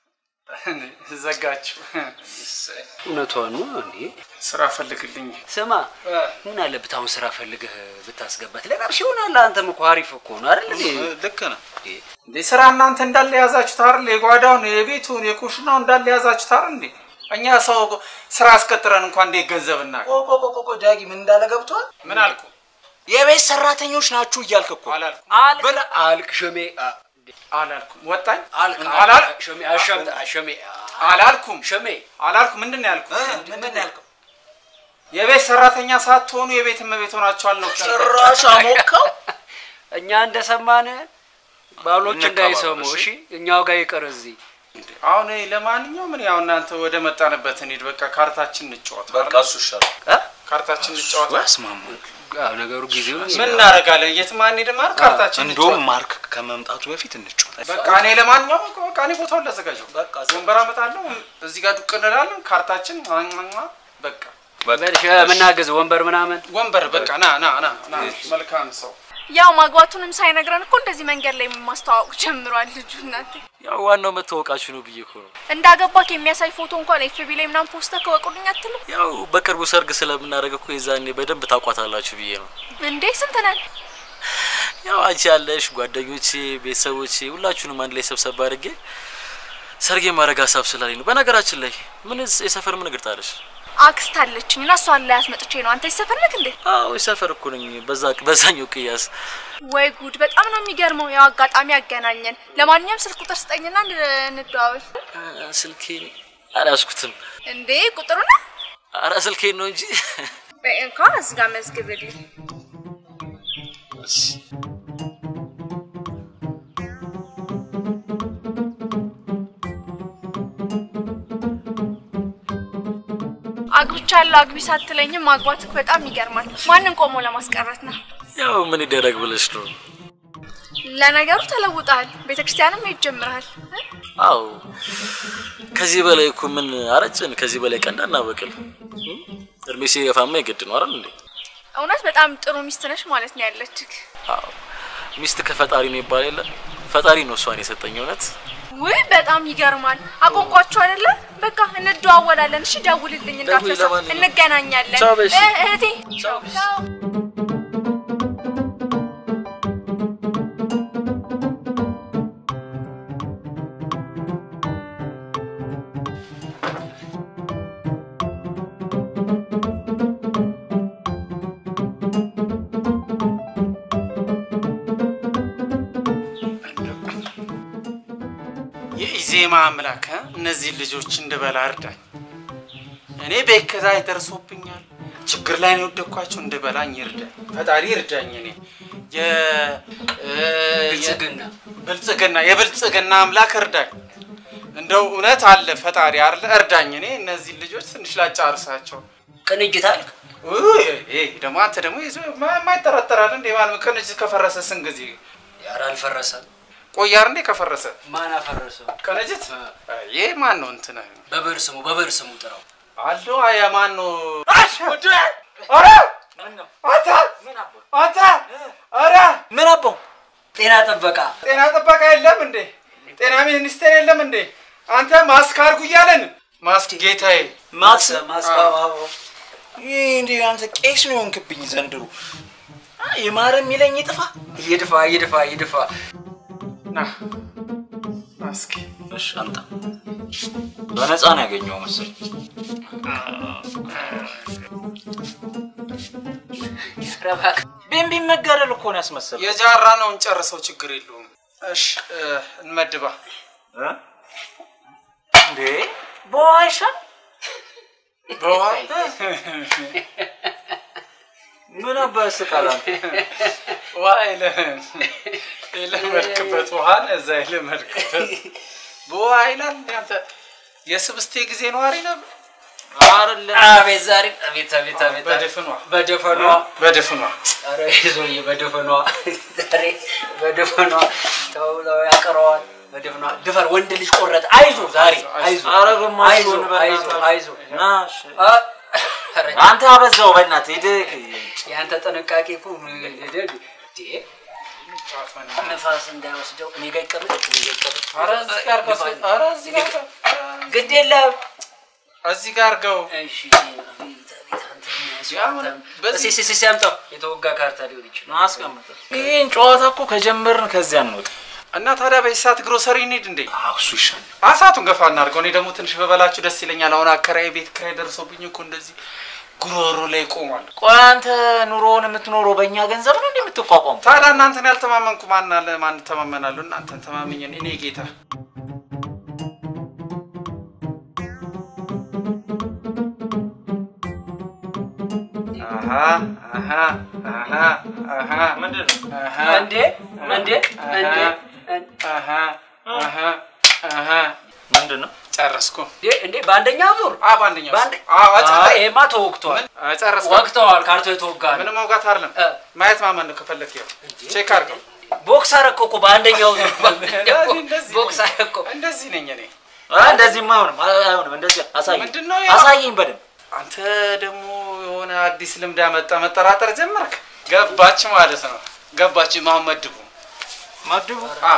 ዘጋችሁ እውነቷን ነው እንዴ? ስራ ፈልግልኝ ስማ ምን አለበት አሁን ስራ ፈልገህ ብታስገባት ለቀብሽ ይሆናል። አንተም እኮ አሪፍ እኮ ነው አይደል እንዴ? ልክ ነህ። እንዴ ስራ እናንተ እንዳለ የያዛችሁት አይደል የጓዳውን የቤቱን የኩሽናውን እንዳለ የያዛችሁት አይደል እንዴ እኛ ሰው ስራ አስቀጥረን እንኳን እንዴት ገንዘብ እናገኝ ቆቆቆቆ ዳጊ ምን እንዳለ ገብቷል? ምን አልኩ የቤት ሰራተኞች ናችሁ እያልክ እኮ አላልኩም አልክ አልክ ሸሜ አ- አላልኩም ወጣኝ አልክ አላል ሸሜ አሸምጥ ሸሜ አላልኩም ሸሜ አላልኩም ምንድን ነው ያልኩት ምንድን ነው ያልከው የቤት ሰራተኛ ሳትሆኑ የቤት እመቤት ሆናችኋል ነው ጭራሽ አሞካው። እኛ እንደሰማን ባሎች እንከባበር፣ እንዳይሰሙ እሺ? እሺ። እኛው ጋር ይቅር እዚህ አሁን እኔ ለማንኛውም ምን ያው እናንተ ወደ መጣንበት እንሂድ። በቃ ካርታችን እንጫወት። በቃ እሱ ይሻላል። ካርታችን እንጫወት። ያስማሙ ነገሩ ጊዜው ምን እናደርጋለን? የትም አንሄድም አይደል? ካርታችን እንደውም እንጫወት። ማርክ ከመምጣቱ በፊት እንጫወት። በቃ እኔ ለማንኛውም በቃ በቃ እኔ ቦታውን ላዘጋጀው። በቃ ወንበር አመጣለሁ። እዚህ ጋር ዱቅ እንላለን። ካርታችን ሟሟ፣ በቃ የምናገዝ ወንበር ምናምን ወንበር በቃ ና ና ና ና መልካም ሰው ያው ማግባቱንም ሳይነግረን እኮ እንደዚህ መንገድ ላይ ማስተዋወቅ ጀምሯል ልጁ። እናቴ ያው ዋናው መታወቃችሁ ነው ብዬ እኮ ነው። እንዳገባክ የሚያሳይ ፎቶ እንኳን ኤፍቢ ላይ ምናምን ፖስተር ከወቁልኝ አትልም ያው በቅርቡ ሰርግ ስለምናደርግ እኮ የዛኔ በደንብ ታውቋታላችሁ ብዬ ነው። እንዴ? ስንት ነን? ያው አንቺ ያለሽ ጓደኞቼ፣ ቤተሰቦቼ ሁላችሁንም አንድ ላይ ሰብሰብ አድርጌ ሰርግ የማድረግ ሀሳብ ስላለኝ ነው። በነገራችን ላይ ምን የሰፈር ምን እግር ጣለሽ? አክስት አለችኝ እና እሷን ላይ አስመጥቼ ነው። አንተ ይሰፈርልክ እንዴ? አዎ የሰፈር እኮ ነኝ። በዛ በዛኛው ቅያስ ወይ ጉድ! በጣም ነው የሚገርመው። ያው አጋጣሚ ያገናኘን። ለማንኛውም ስልክ ቁጥር ስጠኝና እንድ- እንደዋወል። ስልኬን አልያዝኩትም። እንዴ ቁጥሩ ነው? አረ ስልኬን ነው እንጂ በይ እንኳን እዚህ ጋር መዝግብልኝ። አግብቻለሁ አግቢ ሳትለኝም ማግባትክ በጣም ይገርማል። ማንን ቆሞ ለማስቀረት ነው? ያው ምን ይደረግ ብለሽ ነው። ለነገሩ ተለውጠሃል። ቤተክርስቲያንም ሄድ ጀምረሃል። አዎ ከዚህ በላይ እኮ ምን አረጭን? ከዚህ በላይ ቀንድ አናበቅል። እድሜ ሲገፋማ የግድ ነው አይደል እንዴ? እውነት በጣም ጥሩ ሚስት ነሽ ማለት ነው ያለችክ። አዎ ሚስት ከፈጣሪ ነው ይባል የለ ፈጣሪ ነው እሷን የሰጠኝ። እውነት ውይ በጣም ይገርማል። አቆንቋችሁ አይደለ? በቃ እንደዋወላለን። እሺ ደውልልኝ እንዳትረሳ። ለማንኛውም። እንገናኛለን። ቻው በሽ። እ- እህቴ ቻው። የኢዜማ አምላክ እ? እነዚህን ልጆች እንድበላ እርዳኝ። እኔ በከዛይ ደርሶብኛል። ችግር ላይ ነው የወደኳቸው። እንድበላኝ ይርዳኝ ፈጣሪ ይርዳኝ። እኔ የ እ፣ ብልጽግና ብልጽግና የብልጽግና አምላክ እርዳኝ። እንደው እውነት አለ ፈጣሪ አለ እርዳኝ። እኔ እነዚህን ልጆች ትንሽ ላጫርሳቸው። ቅንጅት አልክ? ውይ፣ ይሄ ደግሞ አንተ ደግሞ ይዞ ማ- የማይጠራጠራል እንዴ? ማን ቅንጅት ከፈረሰ ስንት ጊዜ ኧረ አልፈረሰም። ቆያር እንዴ ከፈረሰ ማን አፈረሰው? ቅንጅት ይሄ ማን ነው እንትን በብር ስሙ በብር ስሙ ጥራው። አሎ አያ ማን ነው? ኧረ አንተ አንተ ኧረ ምን አባው ጤና ጥበቃ ጤና ጥበቃ የለም እንዴ? ጤና ሚኒስቴር የለም እንዴ? አንተ ማስክ አድርጉ እያለን ማስክ ጌታዬ ማክስ ማስክ ይህ እንዲ አንተ ቄስ ነው የሆንክብኝ ዘንድሮ። የማረ የሚለኝ ይጥፋ። ይድፋ ይድፋ ይድፋ። ና ማስክ እሺ አምጣ። በነፃ ነው ያገኘው መሰል። ቢምቢ መጋደል እኮ ነው ያስመሰል። የጃራ ነው እንጨርሰው፣ ችግር የለውም። እሺ እ፣ እንመድባ እንዴ በውሃ ይሻል በውሃ ምን አባህ ስቃላ ውሃ የለ- የለመድክበት ውሃን እዛ የለመድክበት በውሃ ይላል። አንተ የስብስቴ ጊዜ ነዋሪ ነበር አይደለም? አቤት ዛሬ አቤት አቤት አቤት በድፍኗ በደፈኗ በድፍኗ ኧረ ይዞዬ በደፈኗ ዛሬ በደፈኗ ተው ተው ያቀረዋል በደፈኗ ድፈር ወንድ ልጅ ቆረጠ አይዞ ዛሬ አይዞ ኧረ ግማሽ አይዞ ሆነ አይዞ በእናትህ። አይዞ ና እሺ። አንተ አበዛው በእናትህ ሂድ። የአንተ ጥንቃቄ እኮ ምን ሄደህ እንዴ? ነፋስ እንዳይወስደው እኔ ጋር ይቀመጥ እኔ ጋር ይቀመጥ ኧረ እዚህ ጋር አድርገው፣ ኧረ እዚህ ጋር አድርገው። ግድ የለም እዚህ ጋር አድርገው። እሺ በዚህ ሲሲ ሲያምጣው የተወጋ ካርታ ሊሆን ይችላል አስቀምጥ። ይህን ጨዋታ እኮ ከጀመርን ከዚያ እንውጣ። እና ታዲያ በዚህ ሰዓት ግሮሰሪ እንሂድ እንዴ? እሱ ይሻላል። አሳቱን ገፋ እናድርገው። እኔ ደግሞ ትንሽ በበላችሁ ደስ ይለኛል። አሁን አከራይ ቤት ኪራይ ደርሶብኝ እኮ እንደዚህ ጉሮሮ ላይ ቆሟል። ቆይ አንተ ኑሮውን የምትኖረው በእኛ ገንዘብ ነው እንዴ የምትቋቋሙ? ታዲያ እናንተን ያልተማመንኩ ማን አለ? ማን ተማመናለሁ? እናንተን ተማምኜ እኔ ጌታ አሃ አሃ አሃ አሃ ምንድን ነው? አሃ እንዴ እንዴ እንዴ አሃ አሃ አሃ ምንድን ነው ጨረስኩ እንዴ በአንደኛው ዙር አ በአንደኛው በአንደ- አዎ አዎ አይ፣ ይሄማ ተወግቷል ጨረስኩ ወቅተዋል ካርቶ የተወጋ ነው ምንም መውጋት አይደለም ማየት ማመን ነው ከፈለክ ይኸው ቼክ አድርገው ቦክስ አረኮ እኮ በአንደኛው ዙር ቦክስ አረኮ እንደዚህ ነኝ እኔ አ፣ እንደዚህማ አይሆንም አይሆንም። እንደዚህ አሳየኝ ምንድን ነው ያ? አሳየኝ በደንብ አንተ ደግሞ የሆነ አዲስ ልምድ ያመጣ መጠራጠር ጀመርክ ገባች ማለት ነው ገባች ማን መድቡ መድቡ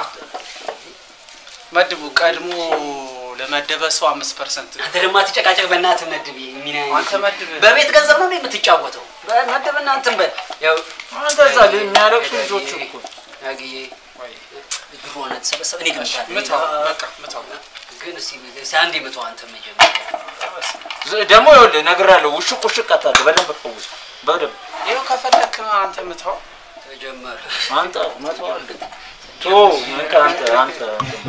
መድቡ ቀድሞ ለመደበ ሰው አምስት ፐርሰንት አንተ ደግሞ አትጨቃጨቅ በእናትህ መድብ ሚና አንተ መድብ በቤት ገንዘብ ነው እንዴ የምትጫወተው መድብና እንትን በል ያው እንደዛ የሚያለቅሱ ልጆች እኮ ያግዬ ብሩ ሆነ ተሰበሰበ እኔ ግን ምታው በቃ ምታው ግን እስኪ እስኪ አንዴ ምታው አንተ መጀመሪያ ደግሞ ይኸውልህ እነግርሃለሁ፣ ውሽቅ ውሽቅ አታድርግ። በደንብ ፈውስ፣ በደንብ ይኸው ከፈለክ አንተ ምታው ተጀመረ አንተ መተው አለ ቶ ምን አንተ አንተ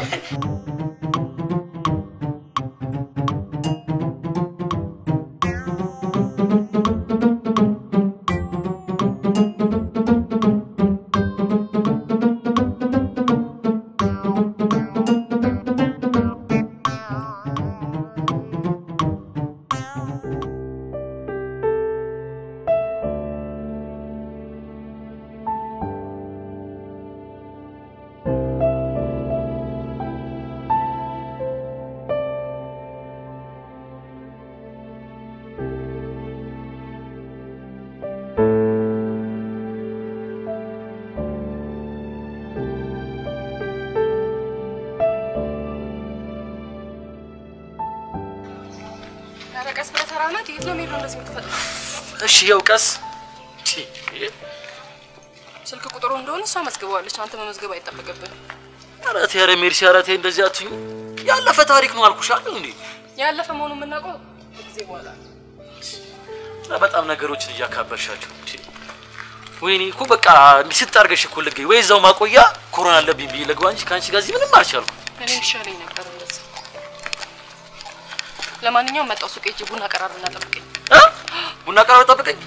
ኧረ ቀስ ብለህ ተራመድ። የት ነው የሚሄደው እንደዚህ የምትፈጥነው? እሺ፣ ያው ቀስ ስልክ ቁጥሩ እንደሆነ እሷ መዝግበዋለች። አንተ መመዝገብ አይጠበቅብህም። ኧረ ተይ፣ ኧረ ሜርሲ፣ ኧረ ተይ እንደዚህ አትሁኝ። ያለፈ ታሪክ ነው አልኩሽ አይደል እንዴ? ያለፈ መሆኑን የምናውቀው ከጊዜ በኋላ ነው። ኧረ በጣም ነገሮችን እያካበርሻቸው። እንዴ! ወይኔ እኮ በቃ ስጥ አድርገሽ እኮ ልገኝ ወይ እዛው ማቆያ ኮሮና አለብኝ ብዬ ልግባ እንጂ ከአንቺ ጋር እዚህ ምንም አልቻልኩም። እኔ ይሻለኝ ነበር እንደዛ። ለማንኛውም መጣው ሱቅ ሂጅ ቡና ቀራርብና ጠብቀኝ። እ? ቡና ቀራር ጠብቀኝ።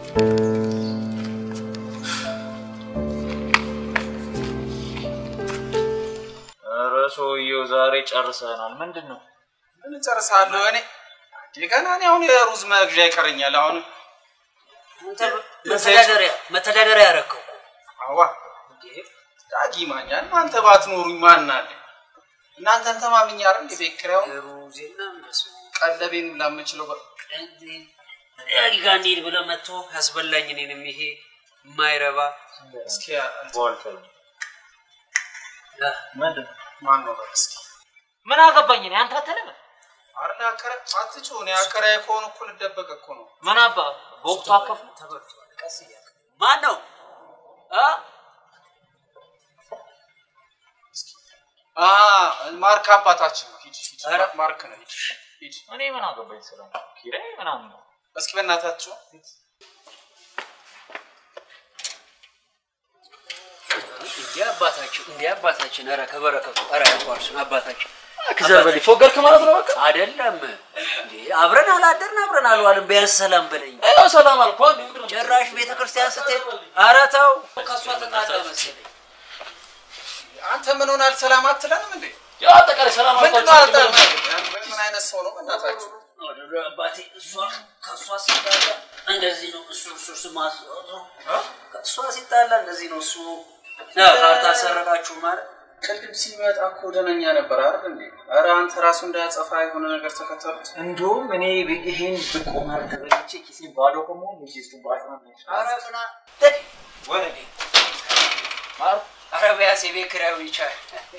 ኧረ ሰውዬው ዛሬ ጨርሰናል። ምንድን ነው? ምን እጨርሳለሁ እኔ እንዴ ገና እኔ አሁን የሩዝ መግዣ ይቀረኛል አሁን አንተ መተዳደሪያ መተዳደሪያ ያረከው አዋ ዳጊ ማኛ እናንተ ባትኖሩኝ ማን አለ እናንተን ተማምኜ አይደል እንዴ ቤት ኪራዩን ሩዜና እንደሱ ቀለቤን ላምችለው ያጊ ጋር እንሂድ ብለህ መጥቶ ያስበላኝ እኔንም ይሄ የማይረባ እስኪ ምንድን ማን ነው በል እስኪ ምን አገባኝ እኔ አንተ አትልም አይደል አከረ አትጩህ እኔ አከራዬ ከሆኑ እኮ ልደበቅ እኮ ነው ምን አባ በወቅቱ አከፉ ተበልቷል። ቀስ እያልክ ማን ነው አ አ ማርክ አባታችን ነው ሂድ ሂድ ኧረ። ማርክ ነው ሂድ ሂድ እኔ ምን አገባኝ ስለ ኪራይ ምናምን ነው እስኪ በእናታችሁ እንዲህ አባታችን እንዲህ አባታችን ኧረ ከበረከቱ ኧረ ያቋርሱን አባታችን ከዘር በላይ ፎገርክ ማለት ነው በቃ አይደለም እንዴ አብረን አላደርን አብረን አልዋልን ቢያንስ ሰላም በለኝ ያው ሰላም አልኩ አንዴ ምንድን ነው ጭራሽ ቤተ ክርስቲያን ስትሄድ ኧረ ተው ከእሷ ተጣላ መሰለኝ አንተ ምን ሆናል ሰላም አትለንም እንዴ ያው አጠቃላይ ሰላም ምንድን ነው አልኳቸው አልጠ- ምን አይነት ሰው ነው በእናታችሁ አባቴ እሷ ከእሷ ሲጣላ እንደዚህ ነው እሱ እሱ ስማ ከእሷ ሲጣላ እንደዚህ ነው እሱ ካርታ ሰረቃችሁ ማለት ቅድም ሲመጣ እኮ ደነኛ ነበር አይደል እንዴ? ኧረ አንተ ራሱ እንዳያጸፋ የሆነ ነገር ተከተሉት። እንደውም እኔ ይሄን ብቆማር ተበልቼ ኪሴ ባዶ ከመሆን ኪሱ ባዶ ኧረ ፍና ወረዴ ኧረ ቢያንስ የቤት ኪራዩን ይቻል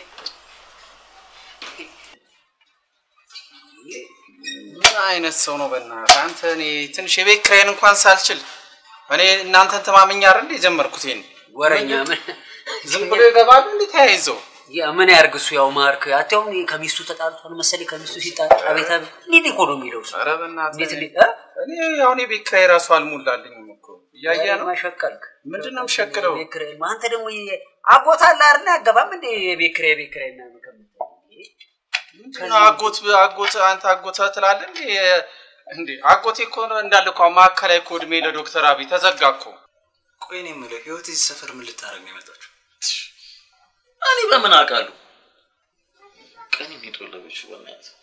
ምን አይነት ሰው ነው በእናትህ አንተ? እኔ ትንሽ የቤት ኪራይን እንኳን ሳልችል እኔ እናንተን ተማምኜ አይደል እንዴ የጀመርኩት ይሄን ወረኛ ምን ዝም ብሎ ይገባሉ እንዴ ተያይዘው ያ ምን ያርግ እሱ ያው ማርክ አትያው ከሚስቱ ተጣልቷል መሰለኝ ከሚስቱ ሲጣል አቤት አቤት እንዴት እኮ ነው የሚለው እሱ ኧረ በእናትህ እንዴት እኔ እንዴት እ? እኔ አሁን የቤት ኪራይ ራሱ አልሞላልኝም እኮ እያየህ ነው። ማሸቀልክ ምንድን ነው የምሸክለው? ቤት ኪራይ አንተ ደግሞ የ- አጎት አለ አይደል አገባም እንዴ የቤት ኪራይ የቤት ኪራይ ምናምን ከምትል ምንድን ነው አጎት አጎት አንተ አጎት ትላለህ እንዴ? እንዴ አጎቴ እኮ ነው እንዳለ እኮ ማዕከላዊ እኮ እድሜ ለዶክተር አብይ ተዘጋ እኮ። ቆይ እኔ የምለው ህይወት እዚህ ሰፈር ምን ልታደርግ ነው የመጣችው? እኔ በምን አውቃለሁ? ቀን የሚጦለበችው በእናትህ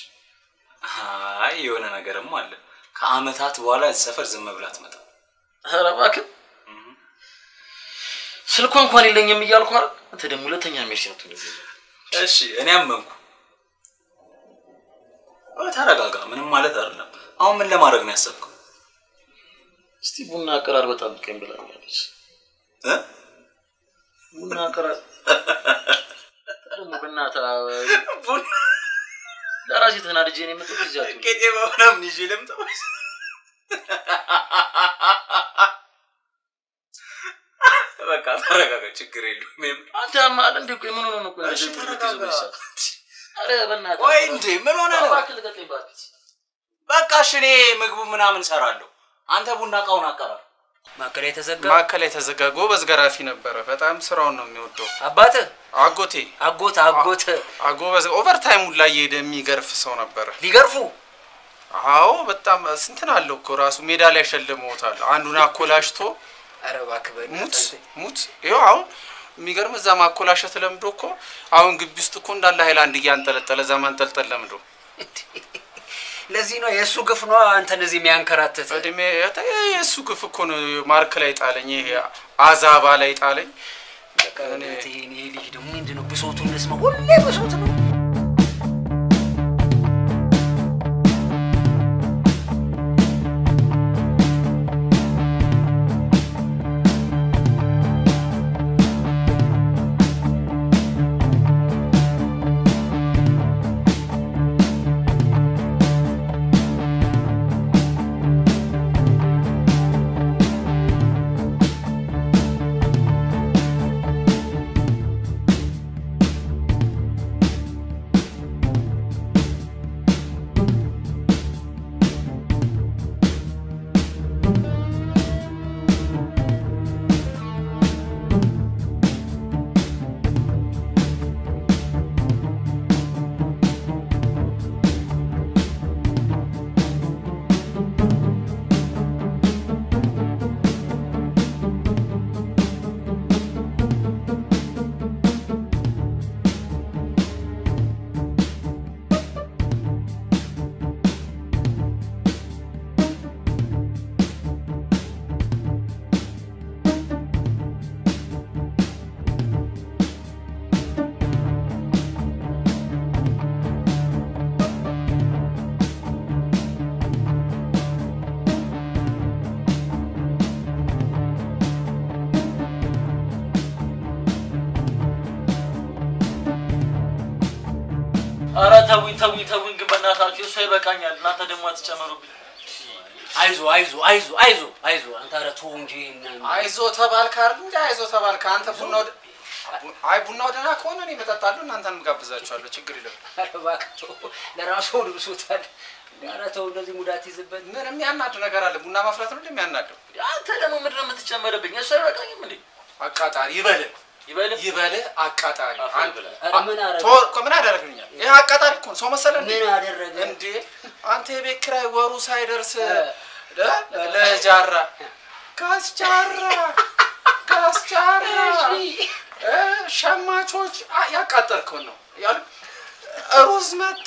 አይ የሆነ ነገርም አለ። ከአመታት በኋላ እዚህ ሰፈር ዝም ብላ ትመጣ። ኧረ እባክህ ስልኳ እንኳን የለኝም እያልኩ አይደል? አንተ ደግሞ ሁለተኛ ሜርሲ ነው ትልኝ። እሺ እኔ አመንኩ። ኧረ ተረጋጋ፣ ምንም ማለት አይደለም። አሁን ምን ለማድረግ ነው ያሰብከው? እስቲ ቡና አቀራር በጣም ቀን ብላኛለች። እ? ቡና አቀራር ደግሞ በእናትህ ቡና ለራሴ ተናድጄ ነው የመጣሁት። እዚህ አትሁን። ቄጤማ ምናምን ይዤ ልምጣ ወይስ? በቃ ተረጋጋ፣ ችግር የለውም። የምር አንተ ያማል እንዴ? ቆይ ምን ሆነ ነው? ቆይ እሺ እንደዚህ ተረጋጋ። የምትይዘው በዚህ ሰዓት? ኧረ በእናትህ ቆይ እንዴ ምን ሆነ ነው? እባክህ ልቀቀኝ እባክህ። በቃ እሺ እኔ ምግቡ ምናምን ሰራለሁ። አንተ ቡና እቃውን አቀራር። ማዕከላዊ የተዘጋ ማዕከል የተዘጋ ጎበዝ ገራፊ ነበረ። በጣም ስራውን ነው የሚወደው። አባትህ አጎቴ አጎት አጎት አጎበዝ ኦቨርታይሙ ላይ የሄደ የሚገርፍ ሰው ነበረ። ሊገርፉ አዎ በጣም ስንትን አለው እኮ ራሱ ሜዳ ላይ ሸልመውታል። አንዱን አኮላሽቶ ኧረ እባክህ በእናትህ ሙት አንተ። ሙት ይኸው አሁን የሚገርም እዛ ማኮላሸት ለምዶ እኮ አሁን ግቢ ውስጥ እኮ እንዳለ ሀይላንድ እያንጠለጠለ እዛ ማንጠልጠል ለምዶ ለዚህ ነው የእሱ ግፍ ነው አንተን እዚህ የሚያንከራትት። እድሜ የእሱ ግፍ እኮ ነው ማርክ ላይ ጣለኝ። ይሄ አዛባ ላይ ጣለኝ። በእናትህ ይሄ ይሄ ልጅ ደግሞ ምንድን ነው ብሶቱን እንስማ። ሁሌ ብሶት ነው። ኧረ ተውኝ ተውኝ ተውኝ፣ ግን በእናታችሁ እሷ ይበቃኛል። እናንተ ደግሞ አትጨመሩብኝ። አይዞ አይዞ አይዞ አይዞ አይዞ አንተ ኧረ ተው እንጂ እና- አይዞ ተባልክ አይደል እንጂ አይዞ ተባልክ። አንተ ቡናው ደ- አይ ቡናው ደህና ከሆነ እኔ እመጣለሁ፣ እናንተንም ጋብዛችኋለሁ። ችግር የለም። ኧረ እባክህ ተው፣ ለራሱ ሆድ ብሶታል። ኧረ ተው እንደዚህ ሙዳት ይዝበት። ምን የሚያናድ ነገር አለ? ቡና ማፍላት ነው እንደሚያናደው። አንተ ደግሞ ምንድን ነው የምትጨመርብኝ? እሷ አይበቃኝም እንዴ? አቃጣሪ ይበልህ ይበልህ ይበልህ አቃጣሪ። አንድ ኧረ ምን አደረገ? ቶ- እኮ ምን አደረግልኛል? ይህ አቃጣሪ እኮ ነው። ሰው መሰለህ እንዴ? ምን አደረገ? እንዴ አንተ የቤት ኪራይ ወሩ ሳይደርስ እ? ለጃራ ጋስጃራ ጋስጃራ እ? ሸማቾች አ- ያቃጠልከውን ነው ያሉ ሩዝ መጣ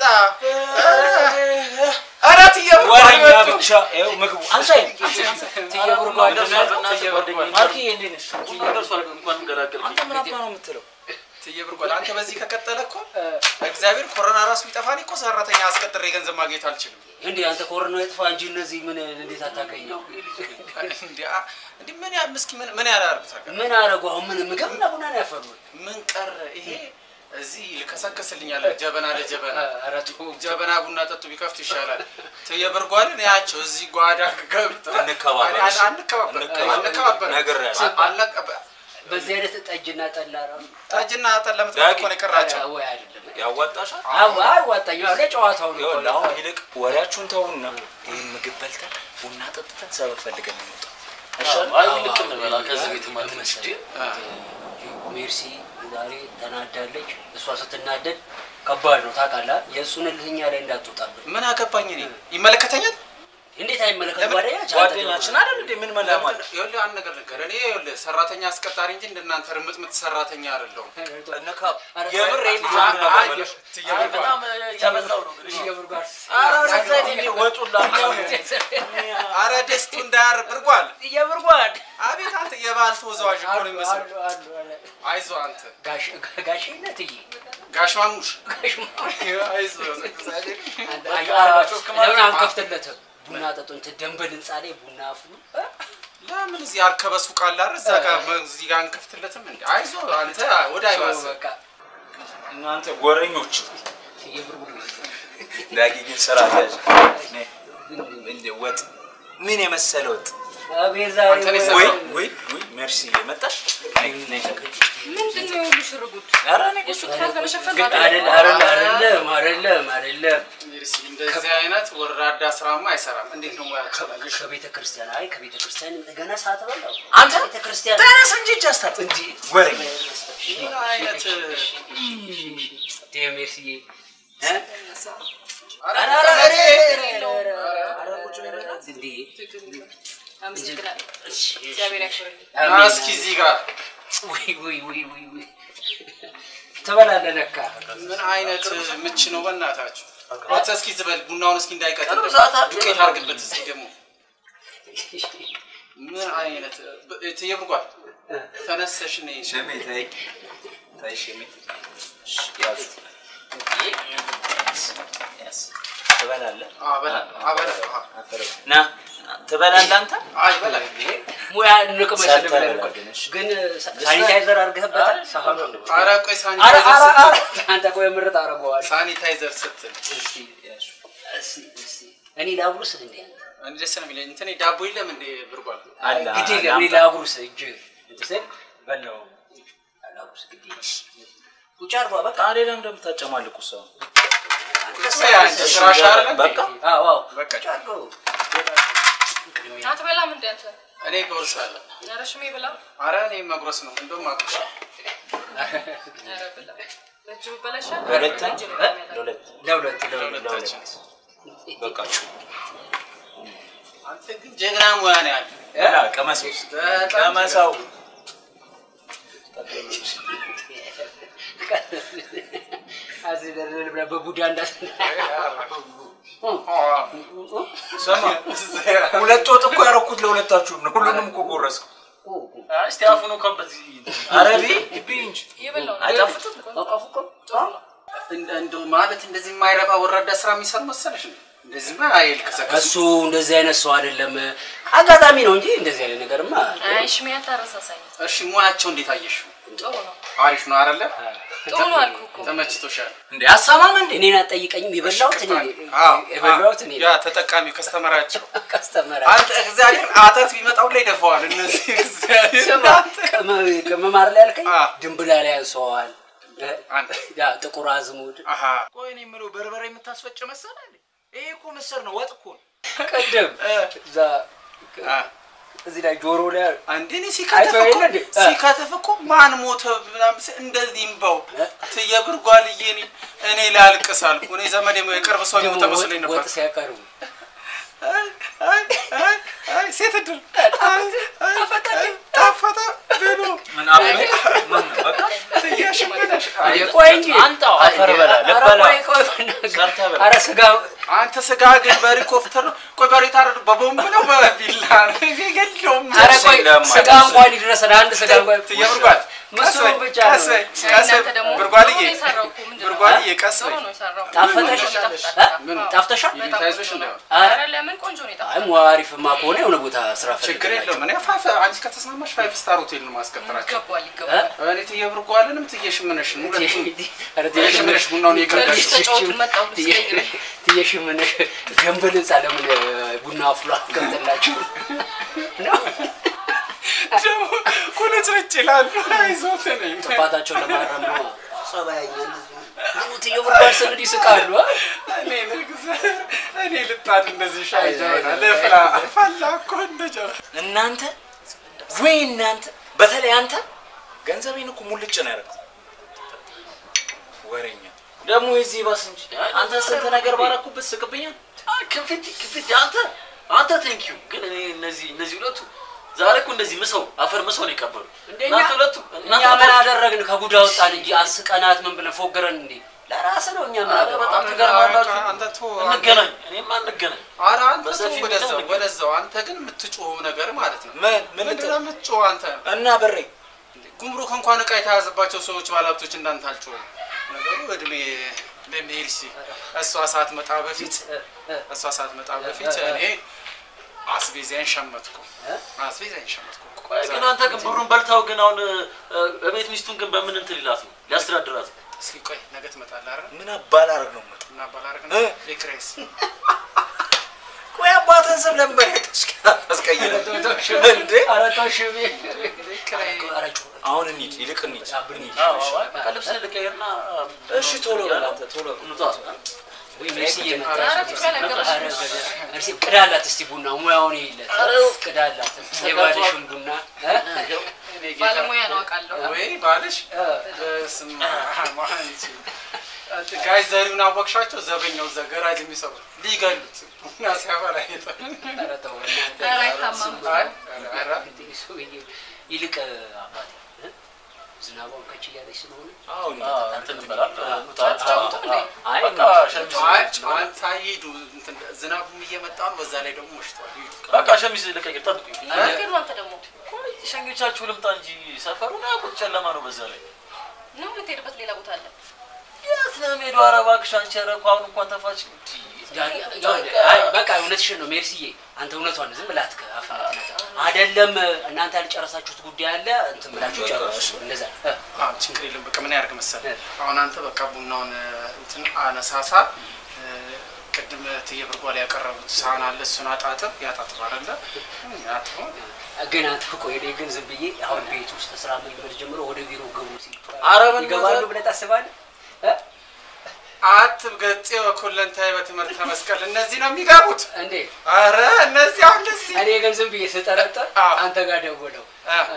ኧረ ትዬ ወሬኛ ብርጓድ ብቻ ይኸው ምግቡ አንሳይ ትዬ ብርጓድ ደርሷል፣ በእናትህ ትዬ ብርጓድ ጓደኛዬ። ማርክዬ እንዴት ነሽ? ቡና ደርሷል፣ እንኳን ገላገልከኝ። አንተ ምን አባ ነው የምትለው? ትዬ ብርጓድ አንተ በዚህ ከቀጠለ እኮ እግዚአብሔር ኮሮና ራሱ ቢጠፋን እኮ ሰራተኛ አስቀጥሬ ገንዘብ ማግኘት አልችልም። እንዴ አንተ ኮሮና ይጥፋ እንጂ እነዚህ ምን እንዴት አታገኘው? እንዴ አ- እንዴ ምን ያ ምስኪ ምን ምን ያላርጉት ምን አደረጉ? አሁን ምን ምግብና ቡና ነው ያፈሩት? ምን ቀረ ይሄ እዚህ ልከሰከስልኛል ጀበና ለጀበና ኧረ ተው ጀበና ቡና ጠጡ ቢከፍት ይሻላል። ትየበርጓልን ያቸው እዚህ ጓዳ ገብተው እንከባበር፣ አን- አንከባበር አንከባበር ነግሬሃለሁ። አልነቀ- በዚህ አይነት ጠጅና ጠላ ራሱ ጠጅና ጠላ ለምትጠጡ እኮ ነው የቀራቸው። ኧረ ወይ አይደለም ያዋጣሻል? አዎ አዋጣኝ። አዎ ለጨዋታው ነው። ይኸውልህ አሁን ይልቅ ወሬያችሁን ተውና ይህን ምግብ በልተን ቡና ጠጥተን ሰበብ ፈልገን እንውጣ። አይ ልክ እንበላ ከዚህ ቤት ማትነሽ ሜርሲ ዛሬ ተናዳለች። እሷ ስትናደድ ከባድ ነው ታውቃለህ። የእሱን እልህኛ ላይ እንዳትወጣብን። ምን አገባኝ እኔ ይመለከተኛል። እንዴት አይመለከትም። ጓደኛችን ጓደኛችን አይደል እንዴ? ምን መላማል? ይኸውልህ አንድ ነገር ልንገርህ። እኔ ይኸውልህ ሰራተኛ አስቀጣሪ እንጂ እንደናንተ ርምጥምጥ ሰራተኛ አይደለሁም። የምር ይሄን ልጅ አይ፣ አንድ ነገር አይ፣ በለሽ። ትየምር ጋር በጣም እያበዛው ነው እንግዲህ። ትየምር ጋር ኧረ ወደዛ ሂድ እንዴ፣ ወጡላ አረ ደስቱ እንዳያር ብርጓል የብርጓድ አቤት አንተ የባህል ተወዛዋዥ እኮ ነው የሚመስለው። አይዞህ አንተ ጋሽ ጋሽነት እይ ጋሽ ማሙሽ አይዞህ እግዚአብሔር ለምን አንከፍትለትም? ቡና ጠጡ እንትን ደንበል ህንፃ ላይ ቡና አፍሉ። ለምን እዚህ አርከበ ሱቅ አለ አይደል? እዛ ጋር እዚህ ጋር አንከፍትለትም እንዴ? አይዞህ አንተ ወደ አይባስ እናንተ ጎረኞች ዳጊ ግን ስራ ያዝ እንደ ወጥ ምን የመሰለ ወጥ አቤት ዛሬ አንተ ነህ ወይ የሰራው? ወይ ወይ ሜርሲ መጣሽ ነይ ነይ ተቀጭ ምንድን ነው የሁሉ ሽርጉድ? ኧረ እኔ የእሱ ክፋት ለመሸፈን ግን ነው አይደል አይደል አይደለም አይደለም አይደለም እንደዚህ አይነት ወራዳ ስራማ አይሰራም። እንዴት ነው ሙያቸው? ከቤተ ክርስቲያን አይ ከቤተ ክርስቲያን ገና ሰዓት በላው አንተ ቤተ ክርስቲያን ተነስ እንጂ እጅ አስታጥቅ እንጂ ወሬኛ ምን አይነት ዴሜርሲዬ ኧረ ኧረ ኧረ ኧረ ኧረ ቁጭ በይ በላት እንዴ አመሰግናለሁ። እግዚአብሔር ያክብርልኝ። ና እስኪ እዚህ ጋር ውይ ውይ ውይ ውይ ውይ ትበላለህ ለካ ምን አይነት ምች ነው በእናታችሁ? አንተ እስኪ ዝበል ቡናውን እስኪ እንዳይቀጥል ቅርብ ሰዓት አለ። ዱቄት አድርግበት እስኪ ደግሞ ምን አይነት ትየብርጓል ተነሰሽ ነይ ሽሜ ተይ ተይ ሽሜ ያዙ ያዝ ትበላለህ አበላ አበላ ና ትበላለህ አንተ አይ በላ ሙያ ንቅመሽ ሰርተህ ብለህ በላ እኮ ግን እሺ። ግን ሳኒታይዘር አድርገህበታል ሳህኑ ኧረ ቆይ ኧረ ሳኒታይዘር ኧረ ኧረ ስትል አንተ ቆይ ምርጥ አደርገዋለሁ ሳኒታይዘር ስትል እስቲ እስቲ እስቲ እኔ ላጉርስህ እንዴ አንተ እኔ ደስ ነው የሚለኝ እንትን ዳቦ የለም እንዴ ብርጓል አለ ግድ የለም እኔ ላጉርስህ እጅ እንትን በላው ላጉርስህ ግድ የለም ቁጭ አድርጓ በቃ ታዲያ ለምን እንደምታጨማልቁ ሰው ስራሽ አይደለ በቃ አዎ አዎ በቃ ቁጭ አድርገው አትበላም እንደ አንተ? እኔ ጎርሳለሁ ኧረ ሽሜ ብላ። አረ እኔ መጉረስ ነው እንደውም አቁሻ ኧረ ብላ። በእጅ ብበላ ይሻላል። ለሁለት በእጅ ነው የሚያመጣው። ለሁለት ለሁለት ለሁለት ለሁለታችን በቃችሁ አንተ ግን ጀግና ሙያ ነው ያለ ላ ቀመሰው ቀመሰው እዚህ ደርደር ብለህ በቡዳ እንዳስ ስማ ሁለት ወጥ እኮ ያደረኩት ለሁለታችሁም ነው። ሁሉንም እኮ ጎረስኩ። እስቲ አፉኑ ከበት ኧረ ቢ ቢ እንጂ የበላው ነው። አይጣፍጥም? እንደ- እንደው ማለት እንደዚህ የማይረባ ወራዳ ስራ የሚሰሩ መሰለሽ ነው እንደዚህማ አይልከሰከሱ እሱ እንደዚህ አይነት ሰው አይደለም። አጋጣሚ ነው እንጂ እንደዚህ አይነት ነገርማ አይ ሽሜ አታረሳሳኝ። እሺ ሙያቸው እንዴት አየሽው ጥሩ ነው። አሪፍ ነው አይደለ ጥሩ ነው አልኩህ እኮ። ተመችቶሻል እንዴ አሳማም እንዴ እኔን አትጠይቀኝም። የበላሁት እኔ አዎ፣ የበላሁት እኔ ያ ተጠቃሚው ከስተመራቸው ከስተመራ አንተ እግዚአብሔር አተት ቢመጣው ላይ ደፈዋል እነዚህ እግዚአብሔር ስማ ቅመ- ቅመማር ላይ ያልከኝ አ። ድንብላ ላይ ያንሰዋል። አንተ ያ ጥቁር አዝሙድ አሃ ቆይ እኔ የምለው በርበሬ የምታስፈጭ መሰለህ እንዴ? ይሄ እኮ ምስር ነው፣ ወጥ እኮ ነው። ቅድም እዛ አ እዚህ ላይ ጆሮ ላይ አንዴ እኔ ሲከተፍ አይተኸው እኮ የለ እንዴ? አ። ሲከተፍ እኮ ማን ሞተ ምናምን ስል እንደዚህ እምባው ትየብርጓልዬ እኔ እኔ ላልቅስ አልኩ። እኔ ዘመድ የቅርብ ሰው የሞተ ደግሞ መስሎኝ ነበር። ወጥ ሲያቀርቡ አይ አይ አይ አይ ሴት እድል አይ አይ ጣፈጠ ብሎ ምን አበበ? ምን በቃ ትያሽመደሽ ቆይ እንጂ አንጣው አፈር በላ ኧረ ልበላ ቆይ ቆይ በእናትህ። ሰርተህ በላ። ኧረ ስጋ አንተ ስጋ ግን በሄሊኮፕተር ነው። ቆይ በሬ ታረዱ በቦምብ ነው በቢላ ነው የለውም። ኧረ ቆይ ለማ- ስጋ እንኳን ይድረሰን አንድ ስጋ እንኳን ትየብርጓል ምስሉ ብቻ ነው። ቀስ በይ አይ ቀስ በይ እናንተ ደግሞ ብርጓልዬ ጥሩ ነው የሰራው እኮ። ምንድን ነው? ብርጓልዬ ቀስ ጥሩ በይ ነው የሰራው። ጣፈጠሽ? ይጣፍጣል። ምን ጣፍተሻል? የሚታይዞሽ እንዳይሆን ኧረ ለምን ቆንጆ ነው አይ የጣፈጠው። ሟ አሪፍማ ከሆነ የሆነ ቦታ ስራ ችግር ፈልግላቸው። የለውም። እኔ ፋይፍ አንቺ ከተስማማሽ ፋይፍ ስታር ሆቴል ነው ማስቀጠራቸው። ይገባል ይገባል። እኔ ትየብርጓልንም ትየሽምነሽን ሁለቱም ኧረ ትየሽምነሽ ቡናውን በልጅ እየቀዳሽ ተጫወቱ መጣሁ ልስቀይር። ትየሽምን ገንብል ህንፃ ለምን ቡና አፍሎ አትቀምጥላችሁ? ደግሞ ቁልጭልጭ ይላሉ። አይዞት ነኝ ጥፋታቸውን ለማረም ነው። ጸባያኛ ትየብርጓል ስንል ይስቃሉ። አ? እኔ ልግዛ እኔ ልጣድ እንደዚህ ሻይ ጀበና ልፍላ ፈላ እኮ እንደ ጀበና እናንተ ወይ እናንተ በተለይ አንተ ገንዘቤን እኮ ሙልጭ ነው ያደረገው። ወሬኛ ደግሞ የዚህ ባስ እንጂ አንተ ስንት ነገር ባረኩበት ስቅብኛል። ክፍት ክፍት አንተ አንተ ቴንኪዩ ግን እኔ እነዚህ እነዚህ ሁለቱ ዛሬ እኮ እንደዚህ ምሰው አፈር ምሰው ነው የቀበሉ እንደኛ እናንተ ሁለቱ እኛ ምን አደረግን? ከጉዳ ወጣን እንጂ አስቀናት ምን ብለን ፎገረን እንዴ? ለራስ ነው እኛ ምን አገባን? በጣም ትገርማላችሁ። አንተ ቶ እንገናኝ፣ እኔማ እንገናኝ። ኧረ አንተ ቶ በሰፊ ወደዛው ሚዲያ ወደዛው። አንተ ግን የምትጮኸው ነገር ማለት ነው። ምን ምን ምንድን ነው የምትጮኸው አንተ? እና በሬ ጉምሩክ እንኳን እቃ የተያዘባቸው ሰዎች ባለሀብቶች እንዳንተ አልጮኸም። ነገሩ እድሜ ለሜርሲ እሷ ሳትመጣ በፊት እሷ ሳትመጣ በፊት እኔ አስቤዛዬን ሸመትኩ። አስቤዛዬን ሸመትኩ። ቆይ ግን አንተ ግን ብሩን በልታው ግን አሁን እ፣ እቤት ሚስቱን ግን በምን እንትን ይላት ነው ሊያስተዳድራት ነው? እስኪ ቆይ ነገ ትመጣለህ አይደል? ምን አባላረግ ነው የምመጣው? ምን አባላረግ ነው? ቤክሬስ ቆይ አባትህን ስም ለምን በሬ ታስቀይረ እንዴ? ኧረ ተው ሽሜ። አሁን እንሂድ፣ ይልቅ እንሂድ። እንሂድ። አዎ፣ አዎ፣ በቃ ልብስ ልቀይርና እሺ ቶሎ በል አንተ ቶሎ በል። እንውጣ። ወይ ሜርሲ እየመጣች ኧረ ነው። ትክክል ነገረች። ኧረ ገዳ- ሜርሲ ቅዳላት እስቲ ቡና ሙያውን ይለት ቅዳላት የባልሽን ቡና እ? ባለሙያ ነው አውቃለሁ። ወይ ባልሽ በስመ አብ አንቺ አንተ ጋይ ዘሪውን አወቅሻቸው? ዘበኛው እዛ ገራጅ የሚሰሩ ሊገሉት እና ሲያበላ ይጠ ኧረ ተው እናንተ። ኧረ አይታማም። አይ ኧረ ሰውዬ ይልቅ አባቴ እ? ዝናቧን ከች እያለች ስለሆነ አዎ እንትን እንበላል። እንውጣ። አትጫወቱም እንዴ? አይ በቃ ሸሚዝ አይ አንተ ሂዱ። እንትን ዝናቡም እየመጣ ነው። በዛ ላይ ደግሞ መሽቷል። ሂዱ። በቃ ሸሚዝ ልቀይር፣ ጠብቁኝ። ነገር ነው አንተ ደግሞ ቆይ ሸኞቻችሁ ልምጣ እንጂ ሰፈሩን አያውቁት፣ ጨለማ ነው። በዛ ላይ ነው የምትሄድበት ሌላ ቦታ አለ። የት ነው የምሄደው? ኧረ እባክሽ አንቺ፣ ኧረ እኮ አሁን እንኳን ተፋች። ዳጊ- ይኸውልህ፣ አይ በቃ እውነትሽን ነው ሜርሲዬ። አንተ እውነቷን ዝም ብላት አይደለም እናንተ ያልጨረሳችሁት ጉዳይ አለ እንትን ብላችሁ ጨርሱ። እንደዛ እ፣ አዎ ችግር የለም። በቃ ምን ያደርግ መሰለህ አሁን አንተ በቃ ቡናውን እንትን አነሳሳ። እ፣ ቅድም እትዬ ብርጓል ያቀረቡት ሳህን አለ። እሱን አጣጥብ። ያጣጥብ አይደለ? ያጥብ ግን አንተ ቆይ እኔ ግን ዝም ብዬ አሁን ቤት ውስጥ ስራ መልመድ ጀምሮ ወደ ቢሮ ገቡ ሲል ኧረ በእናትህ። ይገባሉ ብለህ ታስባለህ? እ? አትብ ገጼ ወኩለንታይ በትምህርተ መስቀል እነዚህ ነው የሚገቡት እንዴ አረ እነዚህ አሁን እንደዚህ እኔ ግን ዝም ብዬ ስጠረጠር አንተ ጋር ደውለው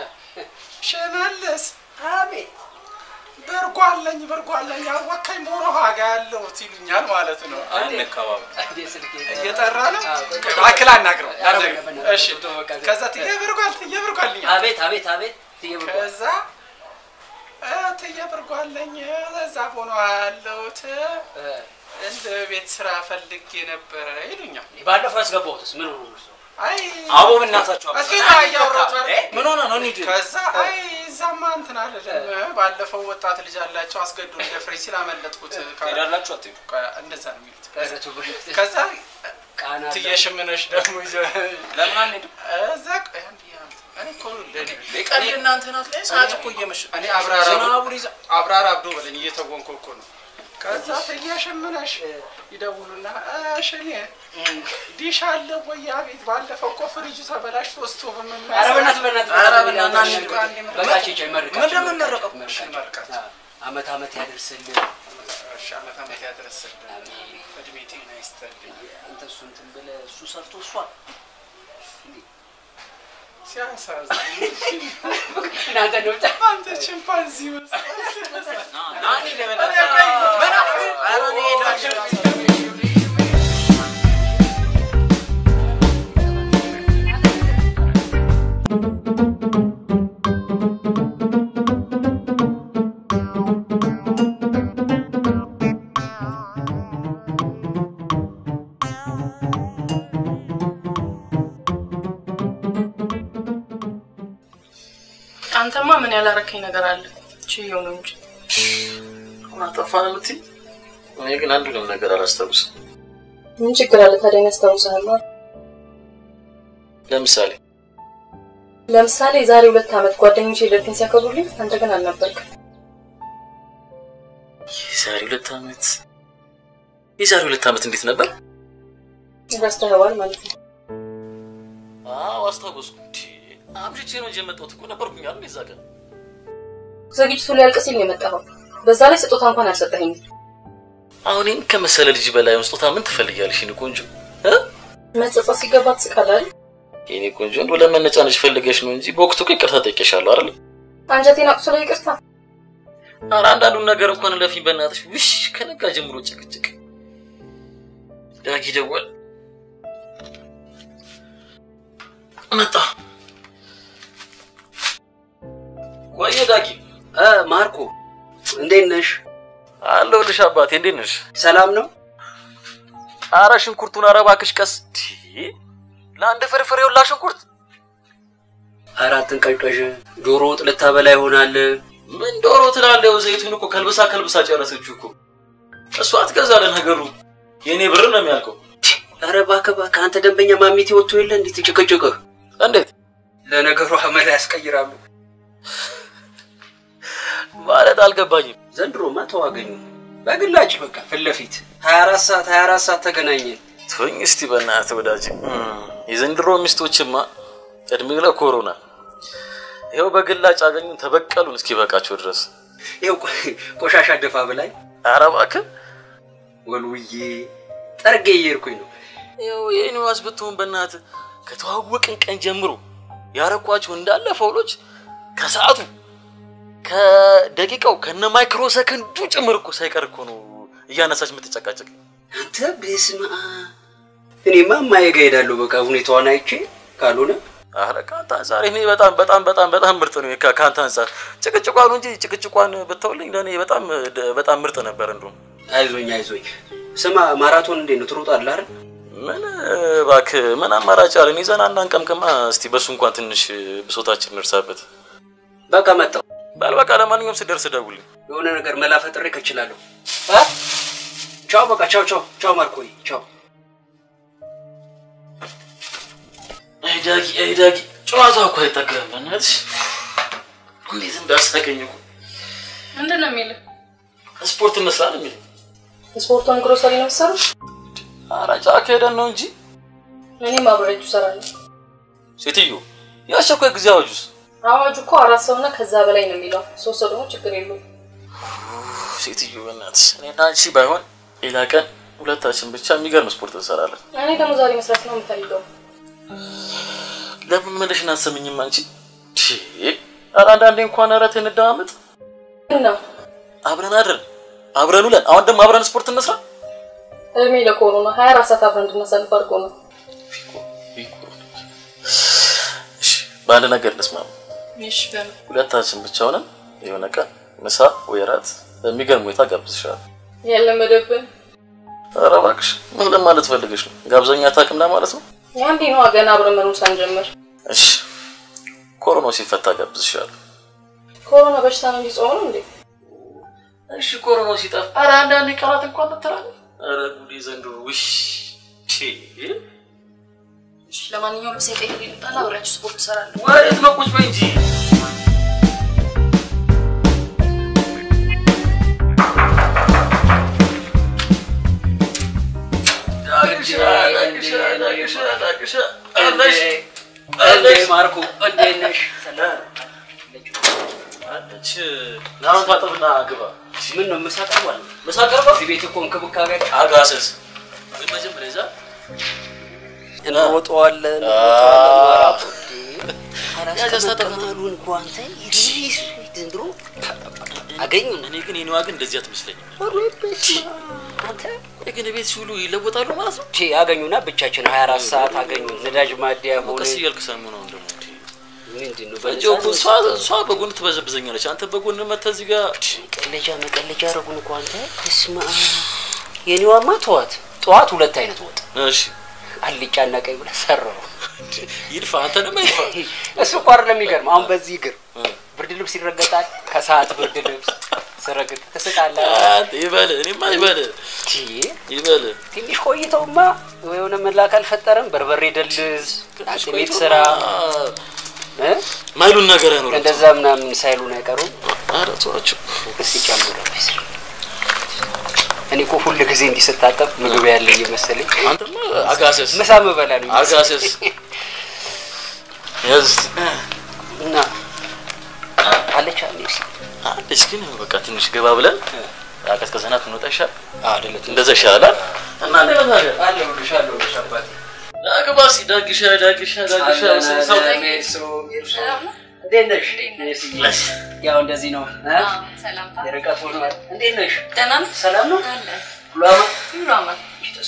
ሸመለስ አቤት በርጓለኝ በርጓለኝ አወካኝ ሞሮ ሀጋ ያለሁት ይሉኛል ማለት ነው። አንከባበል። እንዴ ስልክ እየጠራ ነው። አዎ፣ እባክህ አናግረው። ኧረ አናግረው። በእናትህ፣ እሺ በቃ ዝም- ከዛ ትዬ ብርጓል ትዬ ብርጓልኝ አቤት አቤት አቤት ትየብሩ ከዛ እ፣ ትዬ ብርጓለኝ እዛ ሆኖ ያለሁት እንደ ቤት ስራ ፈልጌ ነበረ ይሉኛል። ባለፈው ያስገባሁትስ ምን ሆኖ ነው? አይ አቦ በእናታችሁ አቦ። እስኪ ና እያወራሁት እ? ምን ሆነ ነው? እንሂድ። ከዛ አይ እዛማ እንትን አልልም። ባለፈው ወጣት ልጅ አላቸው አስገዶ ደፍሬ ሲል አመለጥኩት። ትሄዳላችሁ አትሄዱ? እንደዛ ነው የሚሉት። ኧረ ተው በእናትህ። ከዛ ቃና አለ። ትየሽምነሽ ደግሞ ይዘ- ለምን አንሄድም? እዛ ቆይ አንድ ያምጥ። እኔ እኮ ለእኔ- ቀልድ እናንተ ናት ላይ ሰዓት እኮ እየመሸ እኔ አብራራ ዝናቡን ይዛ አብራራ አብዶ በለኝ እየተወንኩ እኮ ነው። ከዛ ትየሽምነሽ ይደውሉና እሺ እኔ ዲሽ አለ ወይ? አቤት ባለፈው እኮ ፍሪጁ ተበላሽቶ ስቶቭ ምን ኧረ በእናትህ በእናትህ ኧረ በእናትህ በእናትህ በእናትህ አንድ በቃ ቼቼ መርቃቸው። ምንድን ነው የምንመረቀው? መርቃቸው። አዎ፣ አመት አመት ያደርስልህ። እሺ ዓመት ዓመት ያደረሰልን እድሜ ጤና ይስጥልኝ። አንተ እሱ እንትን ብለህ እሱ ሰርቶ እሷ ሲያሳዝን እናንተ ነው ብቻ አንተ ቺምፓንዚ መስል ናኒ ለበላ ምን ኧረ እኔ እሄዳለሁ። አንተማ ምን ያላረከኝ ነገር አለ? ችየው ነው እንጂ ምን አጠፋን የምትይኝ? እኔ ግን አንዱንም ነገር አላስታውስም። ምን ችግር አለ ታዲያ? ያስታውሳል። ለምሳሌ ለምሳሌ የዛሬ ሁለት ዓመት ጓደኞቼ ልደቴን ሲያከብሩልኝ አንተ ግን አልነበርክም። የዛሬ ሁለት ዓመት የዛሬ ሁለት ዓመት እንዴት ነበር? ረስተኸዋል ማለት ነው። አዎ አስታወስኩ። እንዴ አምሽቼ ነው እንጂ የመጣሁት እኮ ነበርኩኝ አይደል የዛ ቀን። ዝግጅቱ ሊያልቅ ሲል ነው የመጣኸው። በዛ ላይ ስጦታ እንኳን አልሰጠኸኝም። አሁን ይህን ከመሰለ ልጅ በላይ ስጦታ ምን ትፈልጊያለሽ? የእኔ ቆንጆ እ? መጸጸት ሲገባ ትስቃለህ አይደል? የእኔ ቆንጆ እንደው ለመነጫነጭ ፈልገሽ ነው እንጂ በወቅቱ እኮ ይቅርታ ጠይቄሻለሁ አይደል? አንጀቴን አቁስሎ ይቅርታ። ኧረ አንዳንዱን ነገር እንኳን ለፊኝ በእናትሽ። ውሽ ከነጋ ጀምሮ ጭቅጭቅ። ዳጊ ደወል። ዳጊ እ ማርኮ እንዴት ነሽ? አለሁልሽ አባቴ፣ እንዴት ነሽ? ሰላም ነው? አረ ሽንኩርቱን ኧረ እባክሽ ቀስ። ቲ ለአንድ ፍርፍር የውላ ሽንኩርት አራትን ቀዥቀዥ ዶሮ ወጥ ልታበላ ይሆናል። ምን ዶሮ ትላለህ? ዘይቱን እኮ ከልብሳ ከልብሳ ጨረሰችው እኮ እሷ ትገዛለ ነገሩ የእኔ ብር ነው የሚያልቀው። ኧረ እባክህ እባክህ፣ አንተ ደንበኛ ማሚቴ ወጥቶ የለ እንዴት ጭቅጭቅህ? እንዴት ለነገሩ አመል ያስቀይራሉ ማለት አልገባኝም። ዘንድሮማ ተዋገኙ በግላጭ በቃ ፊት ለፊት 24 ሰዓት 24 ሰዓት ተገናኘን። ተወኝ እስቲ በእናትህ ወዳጅ። የዘንድሮ ሚስቶችማ እድሜ ለኮሮና ይኸው በግላጭ አገኙን ተበቀሉን እስኪ በቃቸው ድረስ። ይኸው ቆሻሻ ደፋ በላይ ኧረ እባክህ ወልውዬ ጠርጌ እየሄድኩኝ ነው። ይኸው የኒዋስ ብትሆን በእናትህ ከተዋወቅን ቀን ጀምሮ ያረኳቸው እንዳለ ፈውሎች ከሰዓቱ ከደቂቃው ከነ ማይክሮ ሰከንዱ ጭምር እኮ ሳይቀር እኮ ነው እያነሳች የምትጨቃጨቅ። አንተ በስመ አብ። እኔማ እማዬ ጋ እሄዳለሁ በቃ ሁኔታዋን አይቼ ካልሆነ አረ ከአንተ አንጻር እኔ በጣም በጣም በጣም በጣም ምርጥ ነው። ከ- ከአንተ አንጻር ጭቅጭቋን እንጂ ጭቅጭቋን ብተውልኝ ለእኔ በጣም በጣም ምርጥ ነበር። እንደውም አይዞኝ አይዞኝ። ስማ ማራቶን እንዴት ነው ትሮጣለህ አይደል? ምን እባክህ ምን አማራጭ አለን? ይዘን አንዳንቀምቅማ እስቲ በሱ እንኳን ትንሽ ብሶታችን እንርሳበት። በቃ መጣሁ። በል በቃ ለማንኛውም ስደርስ ደውልኝ። የሆነ ነገር መላ ፈጥሬ ከችላለሁ። አ? ቻው በቃ ቻው ቻው ቻው ማርኮይ ቻው። አይ ዳጊ አይ ዳጊ ጨዋታው እኮ አይጠገብም። በእናትሽ እንዴት እንዳሳቀኝ እኮ ምንድን ነው የሚልህ? ስፖርት እንስራለን የሚል ስፖርቱን ግሮሰሪ ነው የምትሰሩት? ኧረ ጫካ ሄደን ነው እንጂ እኔም አብሬያችሁ እሰራለሁ። ሴትዮ የአስቸኳይ ጊዜ አዋጁስ አዋጁ እኮ አራት ሰውና ከዛ በላይ ነው የሚለው። ሶስት ሰው ደግሞ ችግር የለውም። ሴትዮ በእናትሽ እኔና አንቺ ባይሆን ሌላ ቀን ሁለታችን ብቻ የሚገርም ስፖርት እንሰራለን። እኔ ደግሞ ዛሬ መስራት ነው የምፈልገው። ለምን ምልሽን አትሰምኝም አንቺ? ቺ፣ ኧረ አንዳንዴ እንኳን ኧረ ተይ እንደማመጥ እና አብረን አድረን አብረን ውለን አሁን ደግሞ አብረን ስፖርት እንስራ። እድሜ ለኮሮና ሀያ አራት ሰዓት አብረን እንድናሳልፍ አድርጎ ነው። እሺ በአንድ ነገር እንስማማ። እሺ በምን ሁለታችን ብቻ ሆነን የሆነ ቀን ምሳ ወይ እራት በሚገርም ሁኔታ ጋብዝሻለሁ። ያለመደብን ኧረ እባክሽ ምን ለማለት ፈልገሽ ነው? ጋብዘኛ ታውቅም ለማለት ነው? ያንዴ ነዋ ገና አብረን መኖር ሳንጀምር። እሺ ኮሮናው ሲፈታ ጋብዝሻለሁ። ኮሮና በሽታ ነው እንጂ ጾም ነው እንዴ? እሺ ኮሮናው ሲጠፋ ኧረ አንዳንዴ ቀናት እንኳን ትላለህ። ኧረ ጉዴ ዘንድሮ ውሽ ቺ እሺ ለማንኛውም ልብሴን ቀይሬ ልምጣና አብሬያችሁ ስፖርት እሰራለሁ። ወዴት ነው? ቁጭ በይ እንጂ እንዴ ማርኮ እንዴት ነሽ? አለች ናሁን ታጠብና ግባ። ምን ነው ምሳ ቀርቧል? ምሳ ቀርቧል? እዚህ ቤት እኮ እንክብካቤ አጋሰስ ግን መጀመሪያ ይዛ እንሮጠዋለን ያስተጠቀማሉን እኮ አንተ ዘንድሮ አገኙን። እኔ ግን የኔዋ ግን እንደዚህ አትመስለኝም። ቆይ ግን ቤት ሲውሉ ይለወጣሉ ማለት ነው? ቼ አገኙና ብቻችን 24 ሰዓት አገኙን። ነዳጅ ማደያ ሆነ ቀስ እያልክ ሰሞኑን ደግሞ ምንድን ነው ፈጀው እኮ እሷ እሷ በጎን ትበዘብዘኛለች። አንተ በጎን መተህ እዚህ ጋር መቀለጃ መቀለጃ አረጉን እኮ አንተ። እስማ የኔዋማ ተዋት። ጠዋት ሁለት አይነት ወጥ እሺ አልጫና ቀይ ብለህ ሰራው። ይድፋ አንተ ደግሞ ይድፋ። እሱ እኮ አይደለም የሚገርም። አሁን በዚህ እግር ብርድ ልብስ ይረገጣል። ከሰዓት ብርድ ልብስ ስረግጥ ትስቃለህ። ይበል እኔማ ይበል ይበል ትንሽ ቆይተውማ የሆነ መላክ አልፈጠረም። በርበሬ ደልዝ፣ አጥሜት ስራ እ? ማይሉን ነገር አይኖርም። እንደዛ ምናምን ሳይሉን አይቀሩም። ኧረ ተዋቸው እስቲ ጨምረው። እኔ እኮ ሁል ጊዜ እንዲህ ስታጠብ ምግብ ያለ እየመሰለኝ አንተማ አጋሰስ ምሳ ምበላ ነው አጋሰስ ያዝ እና አለች አለች አለች ግን በቃ ትንሽ ገባ ብለን አቀዝቅዘናት እንወጣ ይሻል አይደለም እንደዛ ይሻላል እና እንዴት ነህ ታዲያ አለሁልሽ አለሁልሽ አባቴ ዳግባ እስኪ ዳግሻ ዳግሻ ዳግሻ ሰው እንዴት ነሽ? ያው እንደዚህ ነው እ? የርቀት ሆኗል። እንዴት ነሽ? ደህና ነህ? ሰላም ነው? አለ ሁሉ አማን? ሁሉ አማን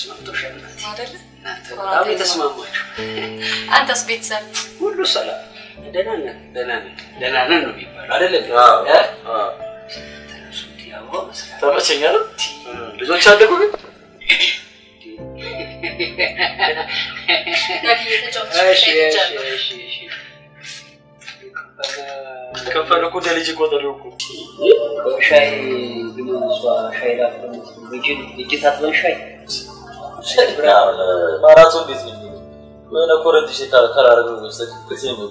ተስማምቶሻል እናቴ? አይደለ? እናንተ በጣም የተስማማችሁ። አንተስ ቤተሰብ ሁሉ ሰላም ደህና ነን ደህና ነን ደህና ነን ነው የሚባለው አይደለም? አዎ፣ እ? አዎ። እሱ እንዲህ አብሮ መስራት ተመቸኝ አይደል? ልጆች አደጉ ግን እሺ፣ እሺ፣ እሺ፣ እሺ። ከፈለ እኮ እንደ ልጅ ቆጠረው እኮ ሻይ ግን እሷ ሻይ ላፍለ እጅ ታጥበን ሻይ ማራቶን እንዴት ነው የሚሆነው? የሆነ ኮረንት ሽ ከራረገው በስተቀር ጊዜ ነው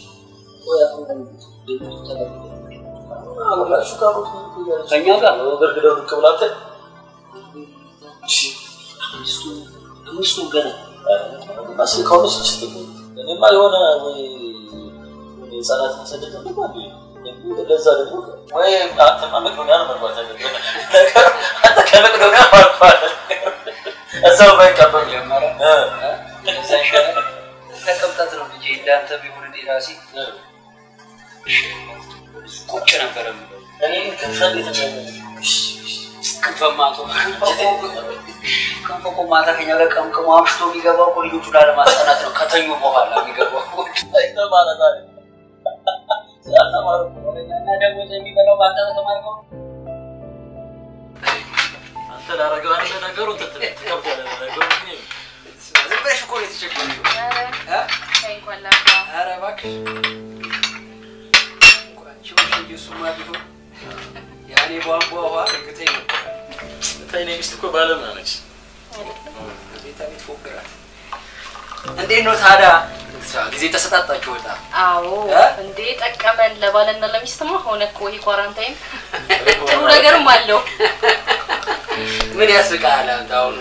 አብራችሁ ካሮት ከእኛ ጋር በርግደው ዱቅ ብላተ አምስቱ ገና አስ ከሆነች ችት እኔማ የሆነ ወይ ህጻናት መሰደድ ነው ለዛ ደግሞ ወይ አንተማ መቅዶኒያ ነው መግባት ያለብህ። አንተ ከመቅዶኒያ ማልፋል እዛው ባይቀበል ጀመረ እዛ ይሻላል ተቀምጠት ነው ልጄ እንዳንተ ቢሆን እኔ ራሴ ቁጭ ነበረ የምለው። እኔ ክንፈ እንዴት ክንፈማቶ ክንፈ እኮ ማታ ከኛ ጋር ቀምቅሞ አምሽቶ የሚገባው እኮ ልጆቹ ላለማስጠናት ነው ከተኙ በኋላ የሚገባው እና ደግሞ የሚበላው በአንተ በተማርከው አንተ ላረገው አንተ ነገሩ ትከብዳለህ ነገሩ ግን ዝም ብለሽ እኮ ነው የተቸገረው። ኧረ እባክሽ አንቺ ውሽ እንጂ እሱማ ቢሆን ያኔ ቧንቧ ውሃ እርግጠኝ ነበር። ተይኔ ሚስት እኮ ባለሙያ ነች። ቤታ ቤት ፎግራት። እንዴት ነው ታዲያ ጊዜ ተሰጣጣችሁ ወጣ? አዎ እንዴ ጠቀመን። ለባልና ለሚስትማ ሆነ እኮ ይሄ ኳራንታይን ጥሩ ነገርም አለው። ምን ያስቃል አንተ አሁን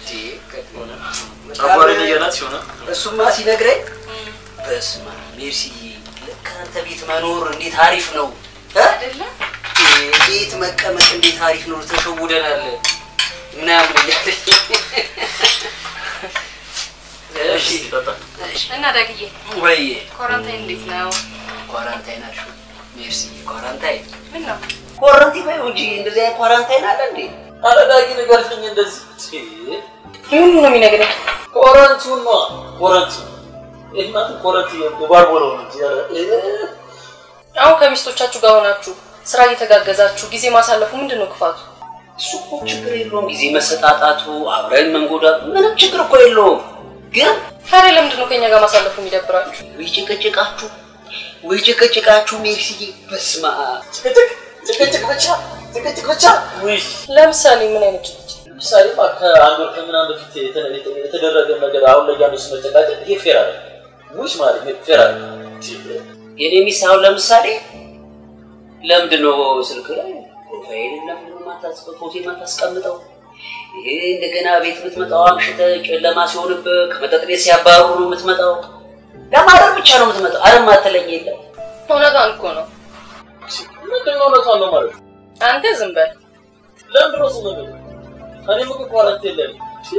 አባሪ እያላት ሲሆነ እሱማ ሲነግረኝ በስመ አብ ሜርሲዬ ልክ አንተ ቤት መኖር እንዴት አሪፍ ነው አይደለ? ቤት መቀመጥ እንዴት አሪፍ ነው ተሸውደናል ምናምን እያለኝ እሺ እና ዳግዬ ወይዬ ኳራንታይን እንዴት ነው? ኳራንታይን አልሽው ሜርሲዬ ኳራንታይን ምን ነው? ኳራንቲን በይው እንጂ እንደዚህ አይነት ኳራንታይን አለ እንዴ ኧረ ዳጊ ንገርልኝ እንደዚህ ምን ነው የሚነግረኝ? ኮረንቱን ነው ኮረንቱ ይህ ማለት ኮረንት የባርቦለው ነው እንጂ ኧረ አሁን ከሚስቶቻችሁ ጋር ሆናችሁ ስራ እየተጋገዛችሁ ጊዜ ማሳለፉ ምንድን ነው ክፋቱ? እሱ እኮ ችግር የለውም ጊዜ መሰጣጣቱ አብረን መንጎዳቱ ምንም ችግር እኮ የለውም ግን ታዲያ ለምንድን ነው ከኛ ጋር ማሳለፉ የሚደብራችሁ? ወይ ጭቅጭቃችሁ ወይ ጭቅጭቃችሁ ሜርሲዬ በስመ አብ ጭቅጭቅ ጭቅጭቅ ብቻ ጭቅጭቅ ብቻ ውይ ለምሳሌ ምን አይነት ጭቅጭቅ? ለምሳሌ ከአንድ ወር ከምናምን በፊት የተ- የተደረገ ነገር አሁን ላይ ያሉ መጨቃጨቅ ይሄ ፌር አለ ውሽ ማለት ይሄ ፌር አለ የኔ ሚስት አሁን ለምሳሌ ለምንድን ነው ስልክ ላይ ፕሮፋይል ለምንድን ነው የማታስ- ፎቶ የማታስቀምጠው? ይሄ እንደገና ቤት የምትመጣው አምሽተህ ጨለማ ሲሆንብህ ከመጠጥ ቤት ሲያባሩ ነው የምትመጣው። ለማደር ብቻ ነው የምትመጣው። አረ ማትለኝ የለም። እውነቷን እኮ ነው። ምንድን ነው እውነቷን ነው ማለት አንተ ዝም በል። ለምንድን ነው ዝም ብሎ እኔም እኮ ኳረንት የለም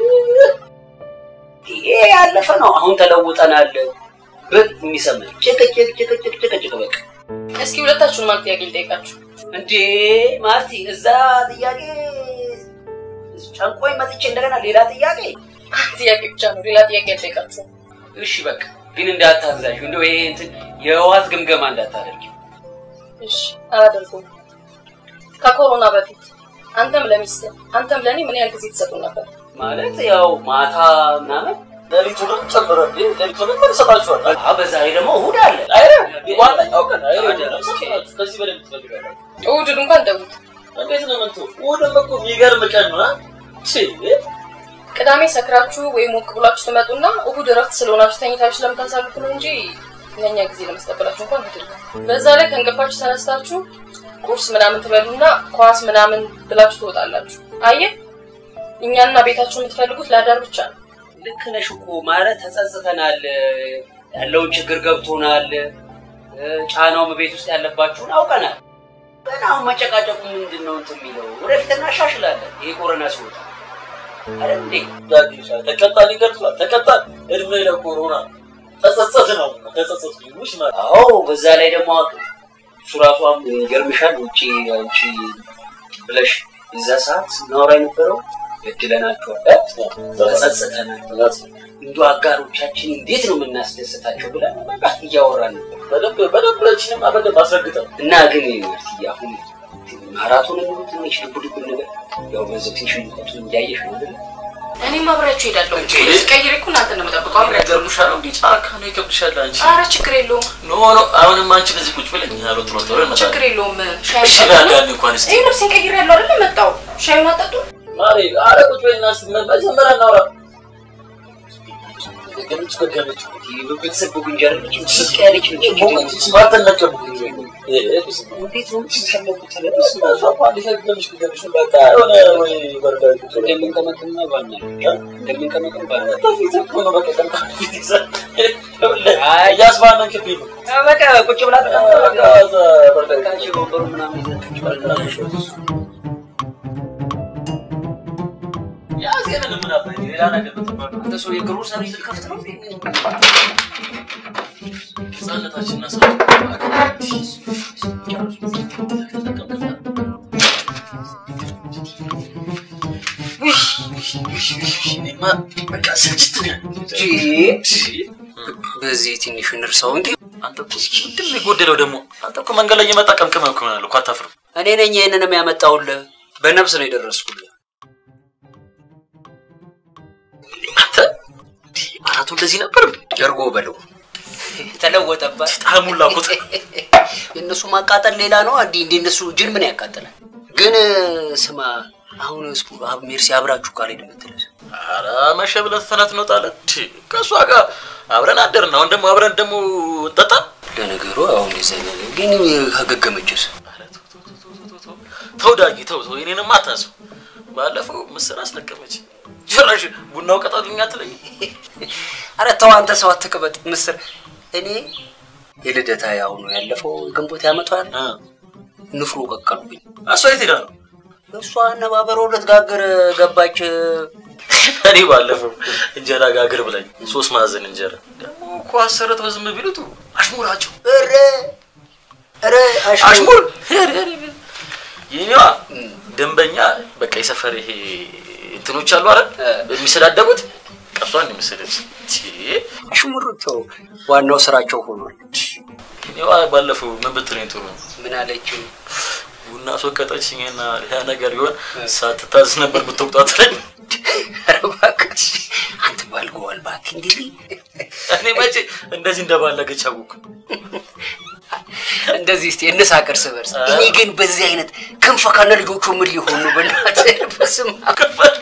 ይሄ ያለፈ ነው። አሁን ተለውጠናል። ብቅ የሚሰማኝ ጭቅጭቅ ጭቅጭቅ ጭቅጭቅ በቃ እስኪ ሁለታችሁን ማን ጥያቄ ልጠይቃችሁ? እንዴ ማርቲ፣ እዛ ጥያቄ ጨንቆኝ መጥቼ እንደገና ሌላ ጥያቄ ጥያቄ ብቻ ነው፣ ሌላ ጥያቄ አልጠይቃችሁም። እሺ በቃ ግን እንዳታግዛሽ፣ እንደው ይሄ እንትን የህዋት ግምገማ እንዳታደርጊ። እሺ አላደርገውም። ከኮሮና በፊት አንተም ለሚስት አንተም ለእኔ ምን ያህል ጊዜ ትሰጡ ነበር? ማለት ያው ማታ ምናምን ሌሊቱንም ጨምረ ሌሊቱንም መልሰጣችኋል አዎ፣ በዛ ላይ ደግሞ እሑድ አለ። አይረ ዋናው ቀን አይረ ከዚህ በላይ ትፈልጋለህ እሑድን እንኳን ተዉት። እንዴት ነው ምንቱ እሑድም እኮ የሚገርም ቀን ነው አ? ቺ ቅዳሜ ሰክራችሁ ወይም ሞቅ ብላችሁ ትመጡና እሑድ እረፍት ስለሆናችሁ ተኝታችሁ ስለምታሳልፉ ነው እንጂ ለእኛ ጊዜ ለመስጠበላችሁ እንኳን አይደለም። በዛ ላይ ከእንቅልፋችሁ ተነስታችሁ ቁርስ ምናምን ትበሉና ኳስ ምናምን ብላችሁ ትወጣላችሁ። አየህ እኛና ቤታችሁ የምትፈልጉት ለአዳር ብቻ ነው። ልክ ነሽ እኮ ማለት ተጸጽተናል፣ ያለውን ችግር ገብቶናል፣ ጫናውም ቤት ውስጥ ያለባችሁን አውቀናል። ግን አሁን መጨቃጨቁ ምንድን ነው እንትን የሚለው ወደፊት እናሻሽላለን። ይሄ ኮሮና ሲወጣ አይደል እንዴ? ተቀጣን ይገልጿል ተቀጣን እድሜ ለኮሮና ተጸጸት ነው ተጸጸት ውሽ ማለት አዎ በዛ ላይ ደግሞ እሱ ራሷ ይገርምሻል። ውጭ አንቺ ብለሽ እዛ ሰዓት ስናወራ የነበረው በድለናቸዋል፣ ተጸጽተናል፣ እንዱ አጋሮቻችን እንዴት ነው የምናስደስታቸው ብለን በቃ እያወራን ነበር። በደንብ በደንብ ለችንም በደንብ አስረግጠን እና ግን ማርትዬ አሁን ማራቶን ሙሉ ትንሽ ልብ ልብ ነገር ያው በዚህ ትንሽ ሙቀቱ እንዳየሽ ነው አይደል? እኔም አብሬያችሁ እሄዳለሁ። ቀይሬ እኮ እናንተ ነው የምጠብቀው። አብሬያችሁ ይገርምሻል እንዴ ጫካ ነው ይከብድሻል አንቺ ኧረ ችግር የለውም ኖ ኖ አሁንም አንቺ በዚህ ቁጭ ብለኝ ያለው ጥሎ ጥሎ ይመጣል ችግር የለውም። ሻይ እሺ ጠጡ። በአንዳንድ እንኳን እስቲ ይህ ልብሴን ቀይሬ ያለው አይደል መጣው። ሻዩን አጠጡ። ማሪ አረ ቁጭ በይና እስቲ መጀመሪያ እናውራ ገምጭ ገምጭ ቤተሰብ ጉንጃ አለች ስቅ ያለች ነች። አትነቀም እንዴት ነው የምትሰለቁት? ተለብስ እንደምንቀመጥና ባና እንደምንቀመጥም ባና እያስባነንክብኝ ነው በቃ ቁጭ ብላ ወንበሩ ምናምን ያዜንን ምን አባይ ሌላ ነገር ብትባል አንተ ሰው የግሮሰሪ ልከፍት ነው ህጻነታችን እና በዚህ ትንሽ እንርሳው እንጂ አንተ እኮ ምንድን ነው የጎደለው ደግሞ? አንተ እኮ መንገድ ላይ እየመጣ ቀምቅመህ እኮ ይሆናል እኮ አታፍርም? እኔ ነኝ ይህንንም ያመጣውልህ። በነፍስ ነው የደረስኩልህ። አንተ አራቱ እንደዚህ ነበር እርጎ በለው ተለወጠባት። ጣሙላ ቁጥ የእነሱ ማቃጠል ሌላ ነው። እንዲ እንዲ እነሱ ጅን ምን ያቃጥላል? ግን ስማ አሁን እስኩ አብ ሜርሲ አብራችሁ ካልሄድ የምትለስ ኧረ መሸ ብለህ ትተናት እንወጣለን። ቲ ከእሷ ጋር አብረን አደርን። አሁን ደግሞ አብረን ደግሞ እንጠጣ። ለነገሩ አሁን እንደዚያ ነገር ግን ከገገመችስ ተው ዳጊ ተው ተው፣ እኔንም አታንሰው። ባለፈው ምስር አስለቀመች። ጭራሽ ቡናው ቀጣልኛ ትለኝ። አረ ተው አንተ ሰው አትቅበጥ። ምስር እኔ የልደታ ያው ነው ያለፈው ግንቦት ያመቷል ንፍሮ ቀቀሉብኝ። እሷ የት ሄዳ ነው? እሷ አነባበሮ ልትጋግር ገባች። እኔ ባለፈው እንጀራ ጋግር ብላኝ ሶስት ማዕዘን እንጀራ ደግሞ እኮ አሰርተው ዝም ቢሉት አሽሙራቸው ኧረ ኧረ አሽሙር የኔዋ ደንበኛ በቃ የሰፈር ይሄ እንትኖች አሉ አይደል የሚሰዳደቡት ቀሷን የመሰለች አሽሙር ተው፣ ዋናው ስራቸው ሆኗል። እኔዋ ባለፈው ምን ብትለኝ ጥሩ ነው? ምን አለችው? ቡና አስወቀጠችኝና ያ ነገር ቢሆን ሳትታዝ ነበር ብትወቅጧት ትለኝ። ኧረ እባክህ አንተ ባልገዋል እባክህ እንዲህ እኔ መቼ እንደዚህ እንደባለገች አወኩ። እንደዚህ እስቲ እንሳቅ እርስ በርስ። እኔ ግን በዚህ አይነት ክንፈ ከነ ልጆቹ ምን ሊሆኑ በእናትህ በስመ አብ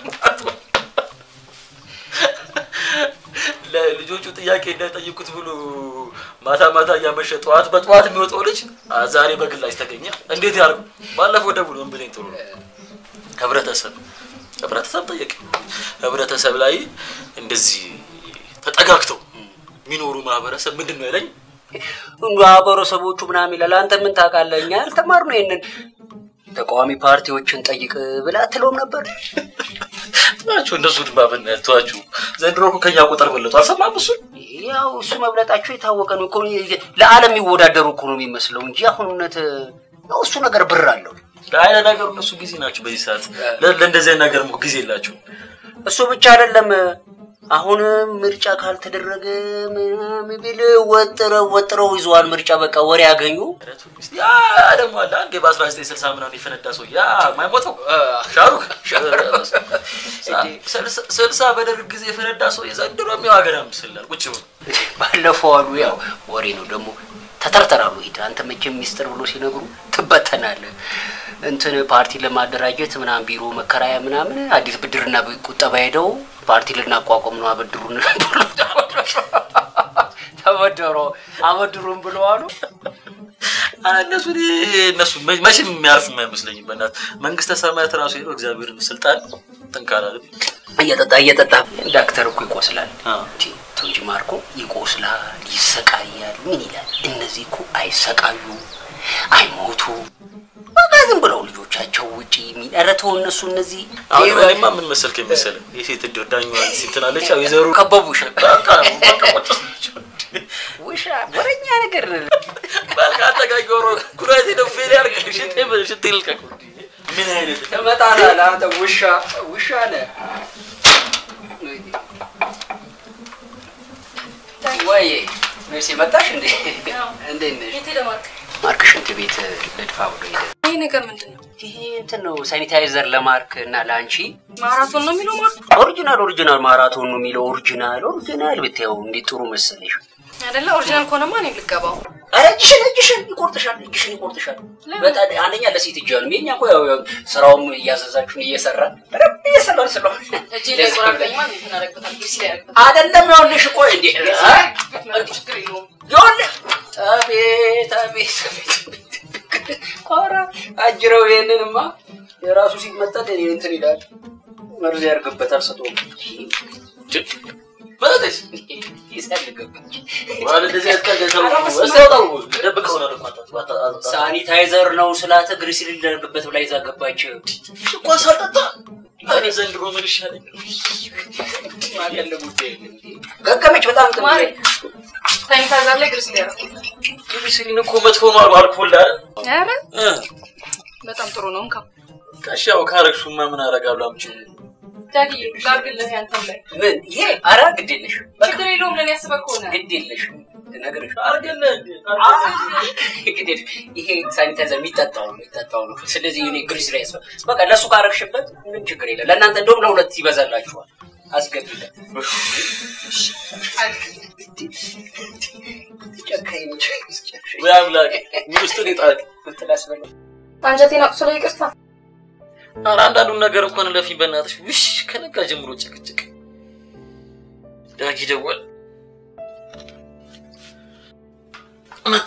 ለልጆቹ ጥያቄ እንዳይጠይቁት ብሎ ማታ ማታ እያመሸ ጠዋት በጠዋት የሚወጣው ልጅ አ- ዛሬ በግላጭ ተገኘ። እንዴት ያርጉ? ባለፈው ደውሎ ምን ብለኝ ጥሩ ነው ህብረተሰብ ህብረተሰብ ጠየቅ ህብረተሰብ ላይ እንደዚህ ተጠጋግተው የሚኖሩ ማህበረሰብ ምንድን ነው ያለኝ? ማህበረሰቦቹ ምናምን ይላል። አንተ ምን ታውቃለህ? እኛ ያልተማርነው ይሄንን ተቃዋሚ ፓርቲዎችን ጠይቅ ብላ አትለውም ነበር? ናቸው እነሱ ድማ በእናትህ ተዋችሁ። ዘንድሮ እኮ ከኛ ቁጥር በለጡ። አልሰማህም? እሱን ያው እሱ መብለጣቸው የታወቀ ነው እኮ ለዓለም የሚወዳደሩ እኮ ነው የሚመስለው እንጂ አሁን እውነት ያው እሱ ነገር ብር አለው። ለአይነ ነገሩ እነሱ ጊዜ ናቸው በዚህ ሰዓት። ለ- ለእንደዚህ አይነት ነገር እኮ ጊዜ የላቸው። እሱ ብቻ አይደለም። አሁን ምርጫ ካልተደረገ ምናምን ቢል ወጥረው ወጥረው ይዘዋል። ምርጫ በቃ ወሬ ያገኙ። ያ ደግሞ አለ አንዴ በ1960 ምናምን የፈነዳ ሰው ያ ማይሞተው ሻሩክ ስልሳ- ስልሳ በደርግ ጊዜ የፈነዳ ሰው የዘንድሮ የሚው ሀገር ምስላል ቁጭ ብሎ ባለፈው አሉ ያው ወሬ ነው ደግሞ ተተርተራሉ። ሂድ አንተ መቼም ሚስጥር ብሎ ሲነግሩ ትበተናለህ። እንትን ፓርቲ ለማደራጀት ምናምን ቢሮ መከራያ ምናምን አዲስ ብድርና ቁጠባ ሄደው ፓርቲ ልናቋቋም ነው አበድሩን ብሎ ተበደሮ አበድሩን ብለው አሉ። አ፣ እነሱ እኔ- እነሱ መ- መቼም የሚያርፍ አይመስለኝም። በእናትህ መንግስተ ሰማያት ራሱ ሄዶ እግዚአብሔርን ስልጣን ትንካላል እየጠጣ እየጠጣ ዳክተር እኮ ይቆስላል ተው እንጂ ማርኮ ይቆስላል፣ ይሰቃያል። ምን ይላል? እነዚህ እኮ አይሰቃዩ አይሞቱ በቃ ዝም ብለው ልጆቻቸው ውጪ የሚ- ኧረ ተው እነሱ እነዚህ አሁን እኔማ ምን መሰልክ መሰለህ የሴት እድር ዳኛዋን ሲትናለች ያው የዘሩ ከበቡሽ በቃ በቃ ቁጭ ውሻ ወረኛ ነገር በልካ አጠጋጊ ሮ ኩራቴ ነው ፌል ያርግ ሽቴ ሽቴ ልቀቅ ምን አይነት ትመጣለህ አንተ ውሻ ውሻ ነህ ወይ መሲ መጣሽ እንዴ? እንዴት ነሽ? የት ሄደ ማርክ? ማርክ ሽንት ቤት ልድፋ ብሎ ሄደ። ይሄ ነገር ምንድን ነው? ይሄ እንትን ነው ሳኒታይዘር ለማርክ እና ለአንቺ ማራቶን ነው የሚለው ማርክ ኦሪጂናል ኦሪጂናል ማራቶን ነው የሚለው ኦሪጂናል ኦሪጂናል ብታየው እንዴት ጥሩ መሰለሽ። አይደለ? ኦሪጂናል ከሆነማ እኔም ልገባው። ኧረ እጅሽን እጅሽን ይቆርጥሻል፣ እጅሽን ይቆርጥሻል። በጣም አንደኛ ለሴት እጅ ነው። የኛ እኮ ያው ያው ስራውም እያዘዛችሁን እየሰራ በደንብ እየሰራን ስለሆነ እጄ ላይ ቆራርጠኝማ እንዴት እናደርግበታል? ግሪስ ላይ ያደርግበታል። አይደለም ይኸውልሽ፣ ቆይ እንዴ ችግር የለውም። ይኸውልህ፣ አቤት አቤት አቤት ኧረ አጅረው ይሄንንማ የራሱ ሲመጣ እኔ እንትን ይላል መርዝ ያርግበታል ሰቶ በለሽ ይሰልግበት ሳኒታይዘር ነው ስላተ ግሪስ ሊደረግበት ብላ ይዛ ገባች። እኮ ሳልጠጣ እኔ ዘንድሮ ምን ይሻለኝ? ገገመች በጣም ጥሩ ማሪ ሳኒታይዘር ላይ ግሪስ ላይ ያደርግ ግሪስሊን እኮ መጥፎ ነው አሉ አልኮል አይደል? ኧረ እ በጣም ጥሩ ነው። እንካ ጋሽ ያው ካረግሹማ ምን አደርጋለሁ? አምጪው ዳዲ ላድርግልህ ያንተም ላይ ምን ይሄ ኧረ ግድ የለሽ ችግር የለውም። ለእኔ ያስበህ ከሆነ ግድ የለሽ ነገርሽ አድርግልህ እንዴ ግድ የለሽ ይሄ ሳኒታይዘር የሚጠጣው ነው የሚጠጣው ነው። ስለዚህ እኔ ግሪስ ላይ ያስፈ በቃ ለእሱ ካረግሽበት ምን ችግር የለም። ለእናንተ እንደውም ለሁለት ይበዛላችኋል። አስገቢለት ጨካኝ ነች። ወይ አምላክ ምን ውስጥ ሊጣል ትላስበለ አንጀቴን አቁስሎ ይቅርታ። ኧረ አንዳንዱን ነገር እንኳን ለፊ በእናትሽ ውሽ ከነጋ ጀምሮ ጭቅጭቅ ዳጊ ደወል መጣ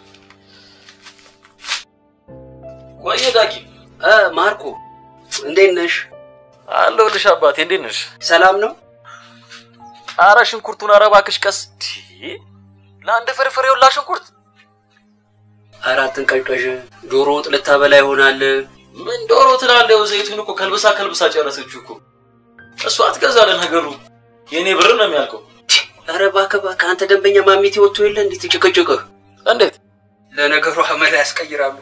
ወየ ዳጊ እ ማርኮ እንዴት ነሽ? አለሁልሽ አባቴ እንዴት ነሽ ሰላም ነው? ኧረ ሽንኩርቱን ኧረ እባክሽ ቀስ ቲ ለአንድ ፍርፍር የውላ ሽንኩርት አራትን ቀልቀሽ ዶሮ ወጥ ልታበላ ይሆናል። ምን ዶሮ ትላለህ? ዘይቱን እኮ ከልብሳ ከልብሳ ጨረሰችው እኮ እሷ አትገዛለ ነገሩ የእኔ ብር ነው የሚያልቀው። ኧረ እባክህ እባክህ አንተ ደንበኛ ማሚቴ ወጥቶ የለ እንዴት ጭቅጭቅህ? እንዴት ለነገሩ አመል ያስቀይራሉ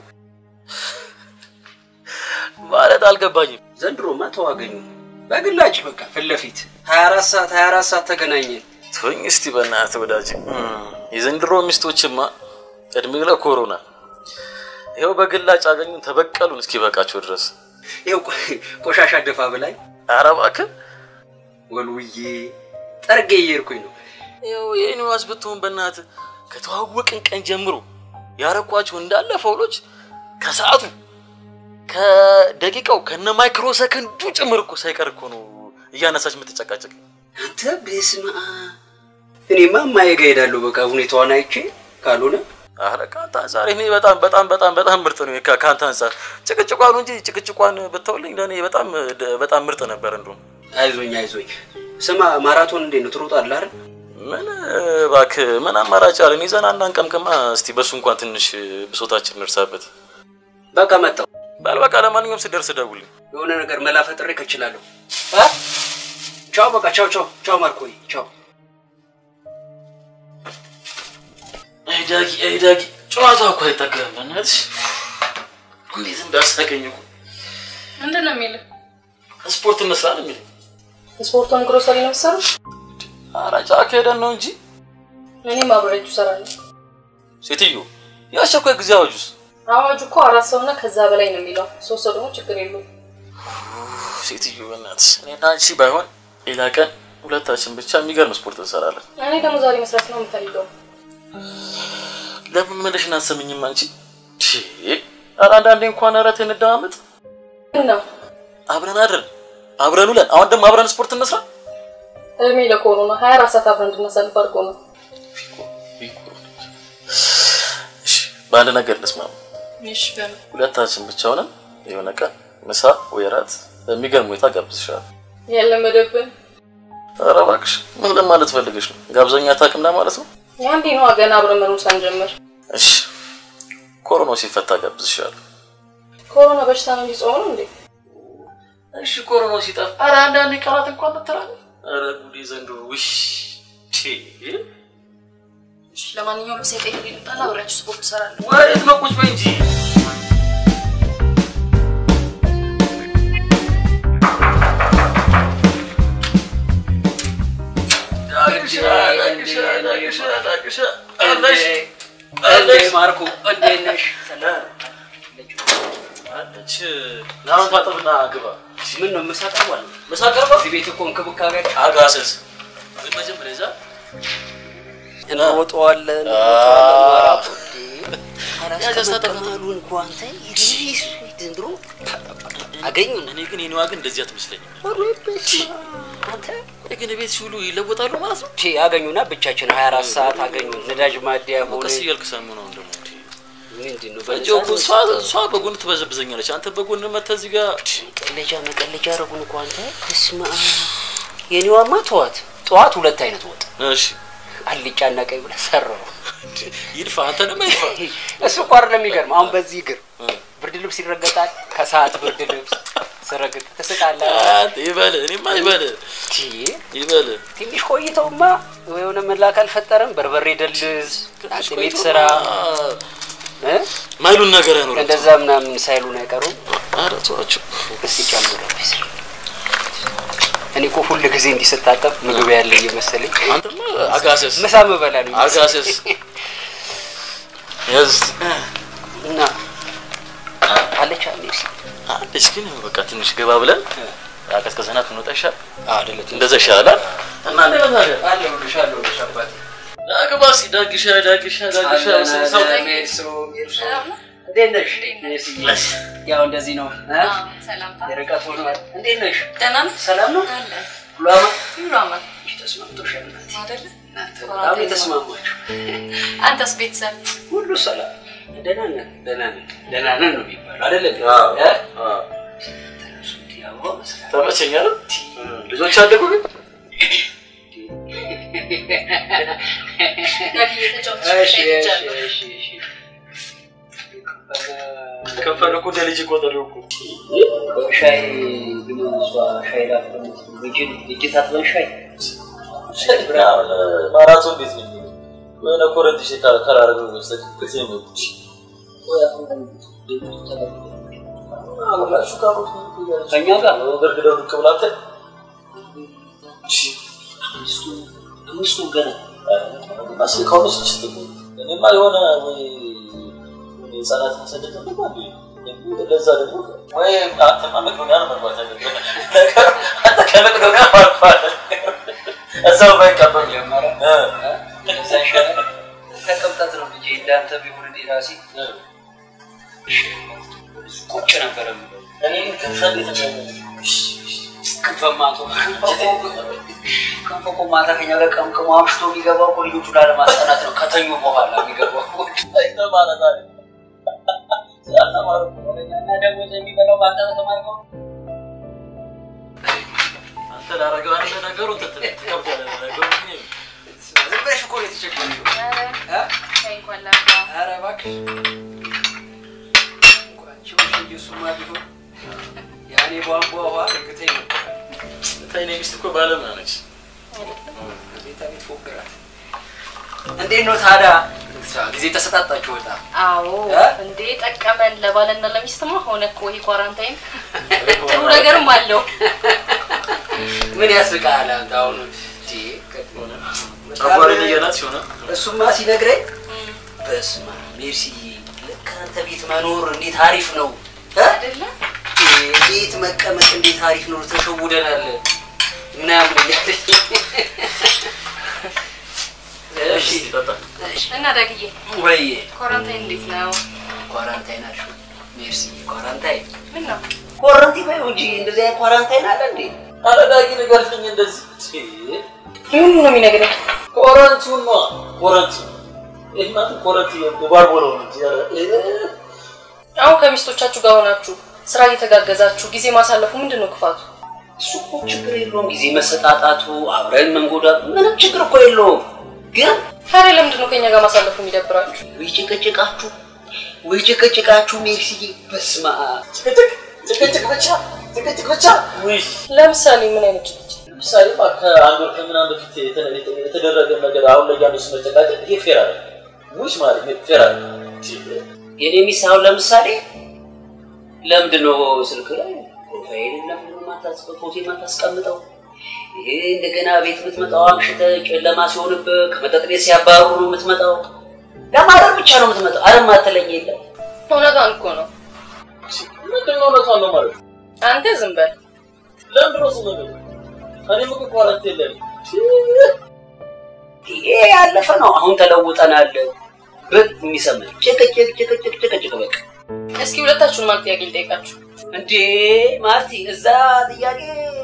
ማለት አልገባኝም። ዘንድሮማ ተዋገኙ በግላጭ በቃ ፊት ለፊት 24 ሰዓት 24 ሰዓት ተገናኘን። ተወኝ እስቲ በእናትህ ወዳጅ። የዘንድሮ ሚስቶችማ እድሜ ለኮሮና ይኸው በግላጭ አገኙን ተበቀሉን እስኪ በቃቸው ድረስ። ይኸው ቆሻሻ ደፋ ብላኝ ኧረ እባክህ ወልውዬ ጠርጌ እየሄድኩኝ ነው። ይኸው የኒዋስ ብትሆን በእናትህ ከተዋወቅን ቀን ጀምሮ ያረኳቸው እንዳለ ፈውሎች ከሰዓቱ ከደቂቃው ከነ ማይክሮ ሰከንዱ ጭምር እኮ ሳይቀር እኮ ነው እያነሳች የምትጨቃጨቅ። አንተ በስመ አብ እኔማ እማዬ ጋ እሄዳለሁ። በቃ ሁኔታዋን አይቼ ካልሆነ አረ ከአንተ አንጻር እኔ በጣም በጣም በጣም በጣም ምርጥ ነው። ከ- ከአንተ አንጻር ጭቅጭቋን እንጂ ጭቅጭቋን ብተውልኝ ለእኔ በጣም በጣም ምርጥ ነበር። እንደውም አይዞኝ አይዞኝ። ስማ ማራቶን እንዴት ነው ትሮጣለህ አይደል? ምን እባክህ ምን አማራጭ አለን? ይዘን አናንቀምቅማ። እስቲ በሱ እንኳን ትንሽ ብሶታችን እንርሳበት። በቃ መጣሁ። በል በቃ ለማንኛውም ስደርስ ደውልኝ። የሆነ ነገር መላ ፈጥሬ ከችላለሁ። አ? ቻው በቃ ቻው ቻው ቻው ማርኮይ ቻው። አይ ዳጊ አይ ዳጊ ጨዋታ እኮ አይጠገብም። በእናትሽ እንዴት እንዳሳቀኝ እኮ ምንድን ነው የሚልህ? ስፖርት እንስራ ነው የሚለኝ። ስፖርቱን ግሮሰሪ ነው የምትሰሩት? ኧረ ጫካ ሄደን ነው እንጂ እኔም አብሬያችሁ እሰራለሁ። ሴትዮ የአስቸኳይ ጊዜ አዋጁስ አዋጁ እኮ አራት ሰውና ከዛ በላይ ነው የሚለው። ሶስት ሰው ደግሞ ችግር የለውም። ሴትዮ በእናትሽ እኔና አንቺ ባይሆን ሌላ ቀን ሁለታችን ብቻ የሚገርም ስፖርት እንሰራለን። እኔ ደግሞ ዛሬ መስራት ነው የምፈልገው። ለምን መለሽን አትሰምኝም አንቺ? ቺ ኧረ አንዳንዴ እንኳን ኧረ ተይ እንደማመጥ ነው አብረን አድረን አብረን ውለን አሁን ደግሞ አብረን ስፖርት እንስራ። እድሜ ለኮሮና ሀያ አራት ሰዓት አብረን እንድናሳልፍ አድርጎ ነው። በአንድ ነገር እንስማማ። እሺ በምን ሁለታችን ብቻ ሆነን የሆነ ቀን ምሳ ወይ እራት በሚገርም ሁኔታ ጋብዝሻለሁ። ያለመደብን ኧረ እባክሽ ምን ለማለት ፈልገሽ ነው? ጋብዘኛ አታውቅም ለማለት ነው? የአንዴ ነዋ ገና አብረን መኖር ሳንጀምር። እሺ ኮሮናው ሲፈታ ጋብዝሻለሁ። ኮሮና በሽታ ነው እንጂ ጾም ነው እንዴ? እሺ ኮሮናው ሲጠፋ ኧረ አንዳንዴ ቃላት እንኳን ትላለህ። ኧረ ጉዴ ዘንድሮ ውሽ ቺ እሺ ለማንኛውም ምሳ ቀይ ልምጣና አብሬያችሁ ስፖርት እሰራለሁ። ወዴት ነው? ቁጭ በይ እንጂ ዳጊ ዳግሻ ዳግሻ ዳግሻ ዳግሻ አለሽ እንዴ ማርኩ እንዴት ነሽ? አለች ናሁን ታጠብና ግባ። ምን ነው ምሳ ቀርቧል? ምሳ ቀርቧል? እዚህ ቤት እኮ እንክብካቤ አጋሰስ ግን መጀመሪያ እዛ እንሮጠዋለን ያስተጠቅማሉ እንኳ አንተ ዘንድሮ አገኙን። እኔ ግን የኔዋ ግን እንደዚህ አትመስለኝም። አንተ ግን ቤት ሲውሉ ይለወጣሉ ማለት ነው። ቲ አገኙና ብቻችን 24 ሰዓት አገኙ ነዳጅ ማደያ ሆነ ቀስ እያልክ ሰሙ ነው ደግሞ ምንድን ነው እንጂ እኮ እሷ እሷ በጎን ትበዘብዘኛለች። አንተ በጎን መተህ እዚህ ጋር መቀለጃ መቀለጃ አረጉን እኮ አንተ እስማ የኔዋማ ተዋት። ጠዋት ሁለት አይነት ወጥ እሺ አልጫና ቀይ ብለህ ሰራው። ይድፋ አንተ ደግሞ ይድፋ። እሱ እኮ አይደለም የሚገርም። አሁን በዚህ እግር ብርድ ልብስ ይረገጣል። ከሰዓት ብርድ ልብስ ስረግጥ ትስቃለህ። አንተ ይበል፣ እኔማ ይበል ይበል። ትንሽ ቆይተውማ የሆነ መላክ አልፈጠረም። በርበሬ ደልዝ፣ አጥሚት ስራ እ? ማይሉን ነገር አይኖርም። እንደዛ ምናምን ሳይሉን አይቀሩም። ኧረ ተዋቸው። እስቲ ጨምረው። እኔ እኮ ሁል ጊዜ እንዲህ ስታጠብ ምግብ ያለ እየመሰለኝ አንተማ አጋሰስ ምሳ ምበላ ነው አጋሰስ ያዝ እና አለች አለች አለች ግን በቃ ትንሽ ገባ ብለን አቀዝቅዘናት ብንወጣ ይሻል አይደለ? እንደዛ ይሻላል። እና እንደ ታዲያ አለሁልሽ አለሁልሽ አባቴ ዳግባ እስኪ ዳግሻ ዳግሻ ዳግሻ ሰው እንዴት ነሽ? ያው እንደዚህ ነው እ? ሰላምታ የርቀት ሆኗል። እንዴት ነሽ? ደህና ነህ? ሰላም ነው? አለ ሁሉ አማን? ሁሉ አማን ተስማምቶሻል እናቴ? አይደለ? በጣም የተስማማችሁ አንተስ ቤተሰብ ሁሉ ሰላም ደህና ነን ደህና ነን ደህና ነን ነው የሚባለው አይደለም? አዎ፣ እ? አዎ። ተነሱ እንዲህ አበባ መስራት ተመቸኝ አይደል? ልጆች አደጉ ግን እሺ፣ እሺ፣ እሺ፣ እሺ። ከፈለ እኮ እንደ ልጅ ቆጠረው እኮ ሻይ ግን እሷ ሻይ ላፍለ እጅ ታጥበን ሻይ ማራቶን ቤት ነው የሚሄደው። የሆነ ኮረንት ሽ ከራረገ በስተቀር ጊዜ ነው አብራችሁ ካሮት ከእኛ ጋር በርግደው ብቅ ብላተ አምስቱ ገና አስል ከሆነች ችት እኔማ የሆነ ወይ ህጻናት ማሰደድ ነው ለዛ ደግሞ ወይ አንተማ መቅዶኒያ ነው መግባት ያለብህ ነገር አንተ ከመቅዶኒያ ማርፋል እዛው ባይቀበል ጀመረ እዛ ይሻላል ተቀምጠት ነው ልጄ እንዳንተ ቢሆን እኔ ራሴ ቁጭ ነበረ የምለው። እኔ ግን ከፈል ክንፈማቶ ክንፈ እኮ ማታ ከኛ ጋር ቀምቅሞ አምሽቶ የሚገባው እኮ ልጆቹ ላለማስጠናት ነው ከተኙ በኋላ የሚገባው ተማረ እና ደግሞ የሚበላው በአንተ ተማርከው አንተ ላረገው አንተ ነገሩ ትከብዳለህ ነገሩ ግን ዝም ብለሽ እኮ ነው የተቸገረሽው። ሻይ እንኳን ላፍላ ኧረ እባክሽ እንኳን ችሎሽ እንጂ እሱማ ቢሆን ያኔ ቧንቧ ውሃ እርግጠኝ ነበር። ታይ እኔ ሚስት እኮ ባለሙያ ነች። ቤታ ቤት ፎግራት። እንዴት ነው ታዲያ ጊዜ ተሰጣጣችሁ በጣም አዎ እ? እንዴ ጠቀመን ለባልና ለሚስትማ ሆነ እኮ ይሄ ኳራንታይን ጥሩ ነገርም አለው ምን ያስቃል አንተ አሁን እንዴ ጨጓራዬን እያላት ሲሆነ እሱማ ሲነግረኝ በስመ አብ ሜርሲዬ ልክ አንተ ቤት መኖር እንዴት አሪፍ ነው እ? አይደለ? ቤት መቀመጥ እንዴት አሪፍ ነው ተሸውደናል ምናምን እያለኝ እሺ ጠጣ እና ዳግዬ ወይ ኳራንታይን እንዴት ነው? ኳራንታይን አልሽው ሜርሲዬ ኳራንታይን ምን ነው? ኳራንቲን ባይሆን እንጂ እንደዚህ አይነት ኳራንታይን አለ እንዴ አረጋጊ ንገርልኝ እንደዚህ ምን ነው የሚነግረኝ? ኮረንቱን ነው ኮረንቱ ይህ ማለት ኮረንት የባርቦለው ነው እንጂ ኧረ አሁን ከሚስቶቻችሁ ጋር ሆናችሁ ስራ እየተጋገዛችሁ ጊዜ ማሳለፉ ምንድን ነው ክፋቱ? እሱ እኮ ችግር የለውም ጊዜ መሰጣጣቱ አብረን መንጎዳቱ ምንም ችግር እኮ የለውም ግን ታዲያ ለምንድን ነው ከኛ ጋር ማሳለፉ የሚደብራችሁ? ወይ ጭቅጭቃችሁ ወይ ጭቅጭቃችሁ ሜክሲዬ በስመ አብ ጭቅጭቅ ጭቅጭቅ ብቻ ጭቅጭቅ ብቻ ውይ ለምሳሌ ምን አይነት ጭቅጭቅ? ለምሳሌ ከአንድ ወር ከምናምን በፊት የተ- የተ- የተደረገ ነገር አሁን ላይ ያሉ መጨቃጨቅ ይሄ ፌር አለ ውሽ ማለት ይሄ ፌር አለ የኔ ሚስት አሁን ለምሳሌ ለምንድን ነው ስልክ ላይ ፕሮፋይል ለምንድን ነው ማታስ- ፎቶ የማታስቀምጠው? ይሄ እንደገና ቤት የምትመጣው አምሽተህ ጨለማ ሲሆንብህ ከመጠጥ ቤት ሲያባሩ ነው የምትመጣው። ለማደር ብቻ ነው የምትመጣው። አረ ማትለኝ የለም። እውነቷን እኮ ነው። ምንድን ነው እውነቷን ነው ማለት? አንተ ዝም በል። ለምንድን ነው ዝም ብለው? እኔም እኮ ኳረንት የለንም። ይሄ ያለፈ ነው። አሁን ተለውጠናል። ብቅ የሚሰማኝ ጭቅጭቅ ጭቅጭቅ ጭቅጭቅ በቃ እስኪ ሁለታችሁን ማን ጥያቄ ልጠይቃችሁ? እንዴ ማርቲ፣ እዛ ጥያቄ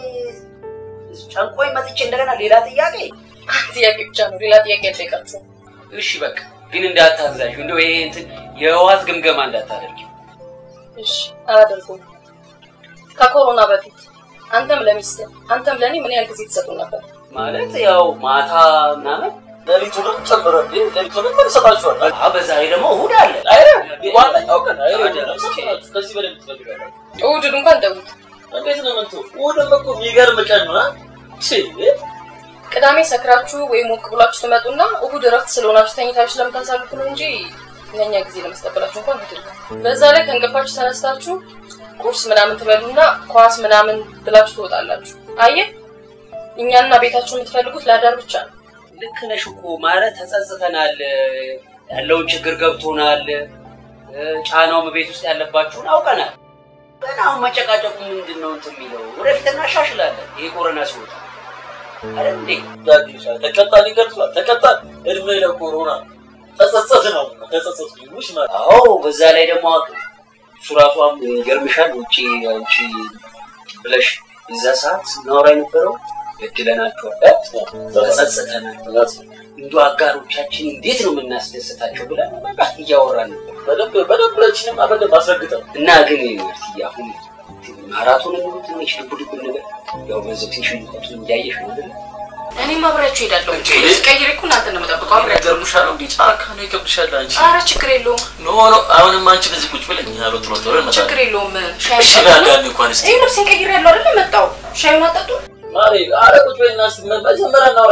ጨንቆኝ መጥቼ እንደገና ሌላ ጥያቄ ጥያቄ ብቻ ነው፣ ሌላ ጥያቄ አልጠይቃችሁም። እሺ በቃ ግን እንዳታዛዥ እንደው ይሄ እንትን የህወሓት ግምገማ እንዳታደርጊ እሺ አላደርገውም። ከኮሮና በፊት አንተም ለሚስትህ አንተም ለእኔ ምን ያህል ጊዜ ትሰጡ ነበር? ማለት ያው ማታ ምናምን ሌሊቱንም ጨምረ ሌሊቱንም ምን ይሰጣችኋል? አዎ፣ በዛ ላይ ደግሞ እሑድ አለ። ዋናው ቀን አይደለም ሰጣችሁ። ከዚህ በላይ ትፈልጋላችሁ? እሑድን እንኳን ተውት። እንዴት ነው የምትው? እሑድም እኮ የሚገርም ቀን ነው። አ? ቺ ቅዳሜ ሰክራችሁ ወይም ሞቅ ብላችሁ ትመጡና እሑድ እረፍት ስለሆናችሁ ተኝታችሁ ስለምታሳልፉ ነው እንጂ ለእኛ ጊዜ ለመስጠበላችሁ እንኳን አይደለም። በዛ ላይ ከእንቅልፋችሁ ተነስታችሁ ቁርስ ምናምን ትበሉና ኳስ ምናምን ብላችሁ ትወጣላችሁ። አየህ፣ እኛና ቤታችሁ የምትፈልጉት ለአዳር ብቻ ነው። ልክ ነሽ እኮ ማለት ተጸጽተናል፣ ያለውን ችግር ገብቶናል፣ ጫናውም ቤት ውስጥ ያለባችሁን አውቀናል። ግን አሁን መጨቃጨቁ ምንድን ነው እንትን የሚለው ወደፊት እናሻሽላለን። ይሄ ኮረና ሲወጣ አይደል እንዴ? ተቀጣን ይገልጿል። ተቀጣን እድሜ ለኮሮና ተጸጸት ነው ተጸጸት ይሙሽ ማለት አዎ፣ በዛ ላይ ደግሞ እሱ ራሷም ይገርምሻል። ውጭ አንቺ ብለሽ የዛ ሰዓት ስናወራ የነበረው በድለናቸዋል፣ ተጸጽተናል፣ እንዱ አጋሮቻችን እንዴት ነው የምናስደስታቸው ብለን በቃ እያወራን ነበር። በደንብ በደንብ ለችንም በደንብ አስረግጠን እና ግን ማርትዬ አሁን ማራቶን ሙሉ ትንሽ ልቡ ልቡ ነገር ያው በዚህ ትንሽ ሙቀቱ እያየሽ ነው አይደል? እኔም አብሬያችሁ እሄዳለሁ። ቀይሬ እኮ እናንተ ነው የምጠብቀው። አብሬያችሁ ይገርምሻል። እንዲህ ጫካ ነው ይከብድሻል አንቺ። ኧረ ችግር የለውም ኖ ኖ አሁንም አንቺ በዚህ ቁጭ ብለኝ ያለው ጥሎ ጥሎ ይመጣል። ችግር የለውም። ሻይ እሺ ላጋን እንኳን እስቲ ይህ ልብሴን ቀይሬ ያለው አይደለ መጣው። ሻዩን አጠጡ። ማሪ አረ ቁጭ በይና እስቲ መጀመሪያ እናውራ።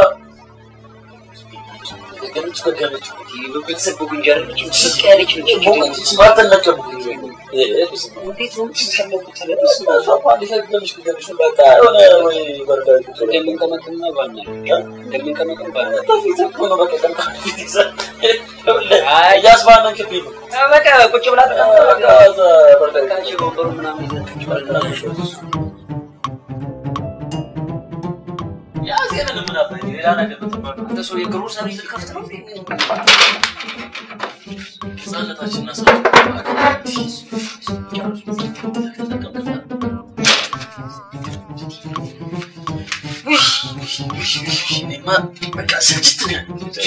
ገለጭ በገለጭ ቤተሰብ ጉንጀር ስቅ ያለች ነች። ቦቀች ማተነቀም እንዴት ነው የምትሰለቁት? እንደምንቀመቅም ባና እንደምንቀመቅም ባና እያስባነንክብኝ ነው። በቃ ቁጭ ብላ ወንበሩ ምናምን ያዜንን ምን አባይ ሌላ ነገር ብትባል አንተ ሰው የግሩ ሰርቪስ ልከፍት ነው ህጻነታችን እና በቃ ስልችት ነው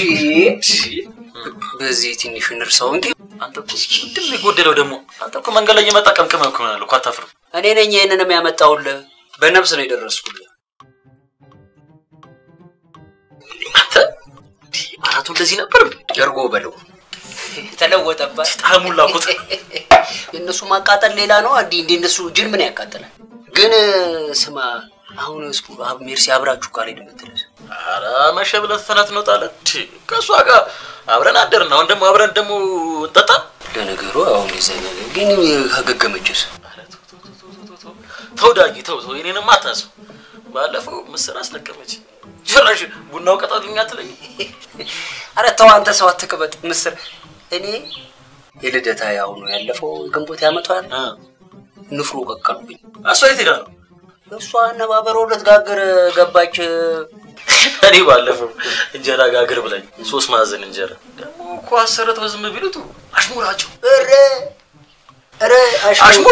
በዚህ ትንሽ እንርሳው እንዴ። አንተ እኮ ምንድን ነው የጎደለው ደግሞ? አንተ እኮ መንገድ ላይ እየመጣ ቀምቅመህ እኮ ይሆናል እኮ አታፍርም? እኔ ነኝ ይህንንም ያመጣውልህ። በነፍስ ነው የደረስኩልህ። አንተ አራቱ እንደዚህ ነበር ጀርጎ በለው ተለወጠባት። ጣዕሙን ላኩት። የእነሱ ማቃጠል ሌላ ነው። እንዲ እንደ እነሱ ጅን ምን ያቃጥላል? ግን ስማ፣ አሁን እስኩ ሜርሲ አብራችሁ ካልሄድ የምትልስ ኧረ መሸ ብለህ ተናት እንወጣለን። ከእሷ ጋር አብረን አደርን። አሁን ደግሞ አብረን ደግሞ እንጠጣ። ለነገሩ አሁን የዛ ነገር ግን ከገገመችስ ተው ዳጊ ተው ተው፣ የኔንም አታስብ። ባለፈው ምስር አስለቀመች። ጭራሽ ቡናው ቀጣልኝ አትለኝ። አረ ተው አንተ ሰው አትቅበጥ። ምስር እኔ የልደታ ያው ነው ያለፈው ግንቦት ያመቷል ንፍሮ ቀቀሉብኝ። እሷ የት ሄዳ ነው? እሷ አነባበሮ ልትጋግር ገባች። እኔ ባለፈው እንጀራ ጋግር ብላኝ ሶስት ማዕዘን እንጀራ ደግሞ እኮ አሰርተው ዝም ቢሉት አሽሙራቸው ኧረ ኧረ አሽሙር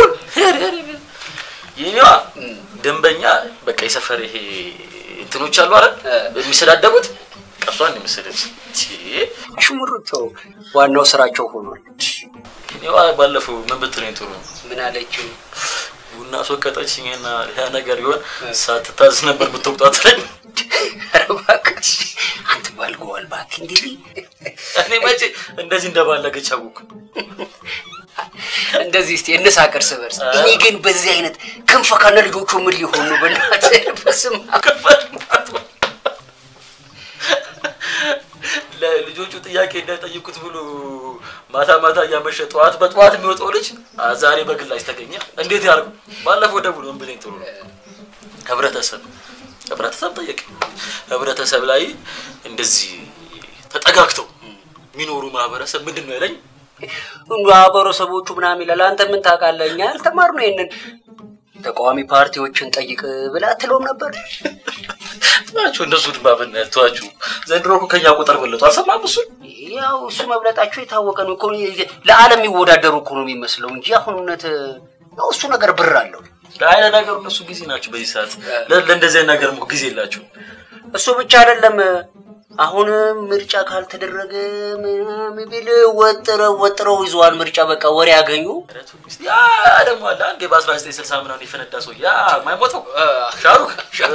የኔዋ ደንበኛ በቃ የሰፈር ይሄ እንትኖች አሉ አይደል የሚሰዳደቡት ቀሷን የመሰለች አሽሙር ተው፣ ዋናው ስራቸው ሆኗል። እኔዋ ባለፈው ምን ብትለኝ ጥሩ ነው? ምን አለችው? ቡና አስወቀጠችኝና ያ ነገር ቢሆን ሳትታዝ ነበር ብትወቅጣት ላይ ኧረ እባክህ አንተ ባልገዋል እባክህ እንዲህ እኔ መቼ እንደዚህ እንደባለገች አወኩ። እንደዚህ እስቲ እንሳቅ እርስ በርስ። እኔ ግን በዚህ አይነት ክንፈ ከነ ልጆቹ ምን ሊሆን ነው? በእናትህ በስመ አብ ለልጆቹ ጥያቄ እንዳይጠይቁት ብሎ ማታ ማታ እያመሸ ጠዋት በጠዋት የሚወጣው ልጅ አ- ዛሬ በግላጭ ተገኘ። እንዴት ያርጉ? ባለፈው ደውሎ ምን ብለኝ ጥሩ ነው ህብረተሰብ ህብረተሰብ ጠየቅ። ህብረተሰብ ላይ እንደዚህ ተጠጋግተው የሚኖሩ ማህበረሰብ ምንድን ነው ያለኝ? ማህበረሰቦቹ ምናምን ይላል። አንተ ምን ታውቃለህ? እኛ ያልተማርነው ይሄንን ተቃዋሚ ፓርቲዎችን ጠይቅ ብላ አትለውም ነበር? ናቸው እነሱ ድማ ብናያት ተዋችሁ። ዘንድሮ እኮ ከኛ ቁጥር በለጡ። አልሰማም እሱ ያው እሱ መብለጣቸው የታወቀ ነው እኮ ለዓለም የሚወዳደሩ እኮ ነው የሚመስለው እንጂ አሁን እውነት ያው እሱ ነገር ብር አለው። አይ ለነገሩ እነሱ ጊዜ ናቸው በዚህ ሰዓት። ለ- ለእንደዚህ አይነት ነገር እኮ ጊዜ የላቸው። እሱ ብቻ አይደለም። አሁን ምርጫ ካልተደረገ ምናምን ቢል ወጥረው ወጥረው ይዘዋል። ምርጫ በቃ ወሬ ያገኙ። ያ ደግሞ አለ አንዴ በ1960 ምናምን የፈነዳ ሰው ያ ማይሞተው ሻሩክ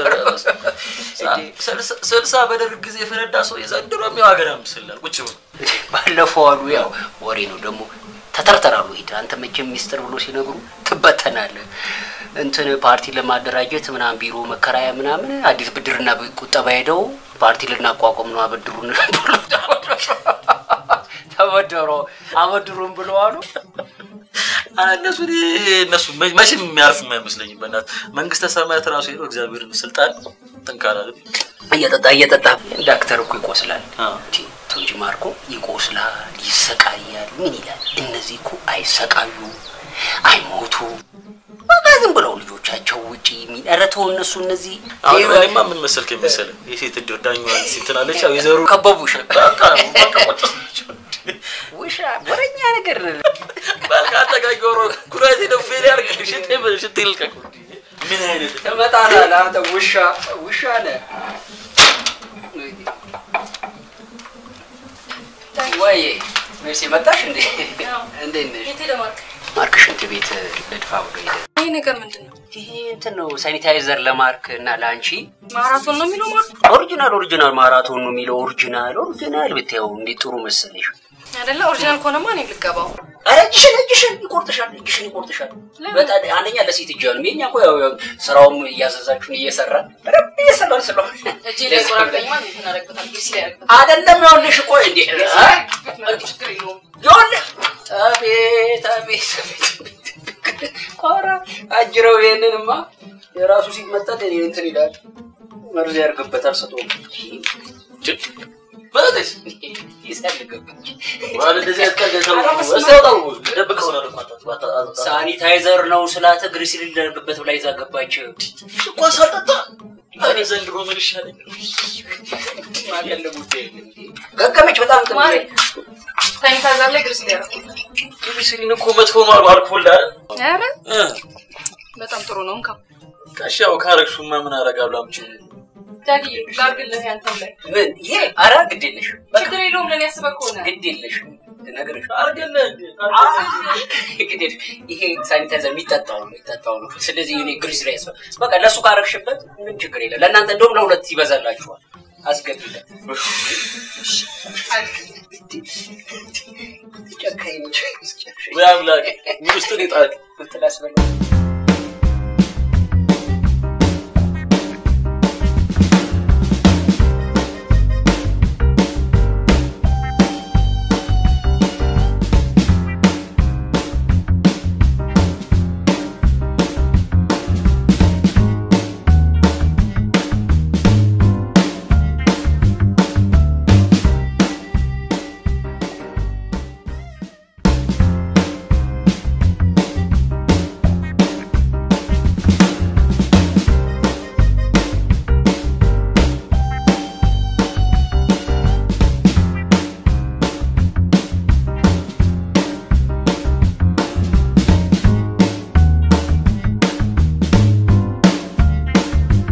ስልሳ- ስልሳ በደርግ ጊዜ የፈነዳ ሰው የዘንድሮ የሚው ሀገር ምስላል ቁጭ ብሎ ባለፈው አሉ ያው ወሬ ነው ደግሞ ተተርተራሉ። ሂድ አንተ መቼም ሚስጥር ብሎ ሲነግሩ ትበተናለህ። እንትን ፓርቲ ለማደራጀት ምናምን ቢሮ መከራያ ምናምን አዲስ ብድርና ቁጠባ ሄደው ፓርቲ ልናቋቋም ነው አበድሩን ብሎ ተበደሮ አበድሩን ብሎ አሉ። አ፣ እነሱ እኔ- እነሱ መ- መቼም የሚያርፍ የማይመስለኝም። በእናት መንግስተ ሰማያት ራሱ ሄዶ እግዚአብሔርን ስልጣን ትንካላል። እየጠጣ እየጠጣ ዳክተር እኮ ይቆስላል ቲ ቶንጂ ማርኮ ይቆስላል፣ ይሰቃያል። ምን ይላል? እነዚህ እኮ አይሰቃዩ አይሞቱ በቃ ዝም ብለው ልጆቻቸው ውጪ የሚ- ኧረ ተው እነሱ እነዚህ አሁን እኔማ ምን መሰልክ የመሰለ የሴት እድር ዳኛዋን ሲንትናለች ያው የዘሩ ከበቡሽ ውሻ ወረኛ ነገር በልካ አጠጋጊ ሮ ኩራቴ ነው ፌል ያርግ ሽቴ ሽቴ ልቀቅ ምን አይነት ትመጣለህ አንተ ውሻ ውሻ ነህ ወይ ሜርሲ መጣሽ እንዴ እንዴት ነሽ የት ሄደ ማርክ? ማርክ ሽንት ቤት ልድፋ ብሎ ሄደ ይሄ ነገር ምንድን ነው? ይሄ እንትን ነው ሳኒታይዘር ለማርክ እና ለአንቺ ማራቶን ነው የሚለው ማርክ ኦሪጂናል ኦሪጂናል ማራቶን ነው የሚለው ኦሪጂናል ኦሪጂናል ብታየው እንዴት ጥሩ መሰለሽ አይደለ? ኦሪጂናል ከሆነማ እኔም ልገባው። ኧረ እጅሽን እጅሽን ይቆርጥሻል እጅሽን ይቆርጥሻል በጣም አንደኛ ለሴት እጅ ነው የኛ እኮ ያው ያው ስራውም እያዘዛችሁን እየሰራ በደንብ እየሰራን ስለሆነ እጄ ላይ ቆራርጠኝማ እንትን አደርግበታል፣ ግሪስ ላይ ያደርግበታል። አይደለም ይኸውልሽ ቆይ እንዴ አ? ችግር የለውም። ይኸውልህ አቤት አቤት አቤት ኧረ አጅረው ይሄንንማ የራሱ ሲመጠን እኔ እንትን ይላል መርዝ ያርግበታል ስቶ በለጠች ይሰልግበት ዋለ እንደዚህ ያስቀል ሰው እስታውጣው ደብቀው ነው ሳኒታይዘር ነው ስላተ ግሪስ ሊደርግበት ብላ ይዛ ገባች እኮ ሳልጠጣ እኔ ዘንድሮ ምን ይሻለኝ ማቀለቡት ገገመች በጣም ጥሩ ማሪ ሳኒታይዘር ላይ ግሪስ ላይ ያደርግበታል። ግሪሲሊን እኮ መጥፎ ነው አሉ አልኮል አይደል ኧረ እ በጣም ጥሩ ነው። እንካ ካሻው ካረግሹማ ምን አረጋለሁ አምጪው ዳዲ ላድርግልህ ያንተም ላይ ምን ይሄ ኧረ ግድ የለሽ ችግር የለውም ለእኔ ያስበህ ከሆነ ግድ የለሽ ነገርሽ አርገለህ ግድ የለሽ ይሄ ሳኒታይዘር የሚጠጣው ነው የሚጠጣው ነው ስለዚህ እኔ ግሪስ ላይ ያስፈ በቃ ለእሱ ካረግሽበት ምን ችግር የለም ለእናንተ እንደውም ለሁለት ይበዛላችኋል አስገቢለት ጨካኝ ነች ወይ አምላክ ምን ውስጥ ነው የጣልክ እንትን አስበላ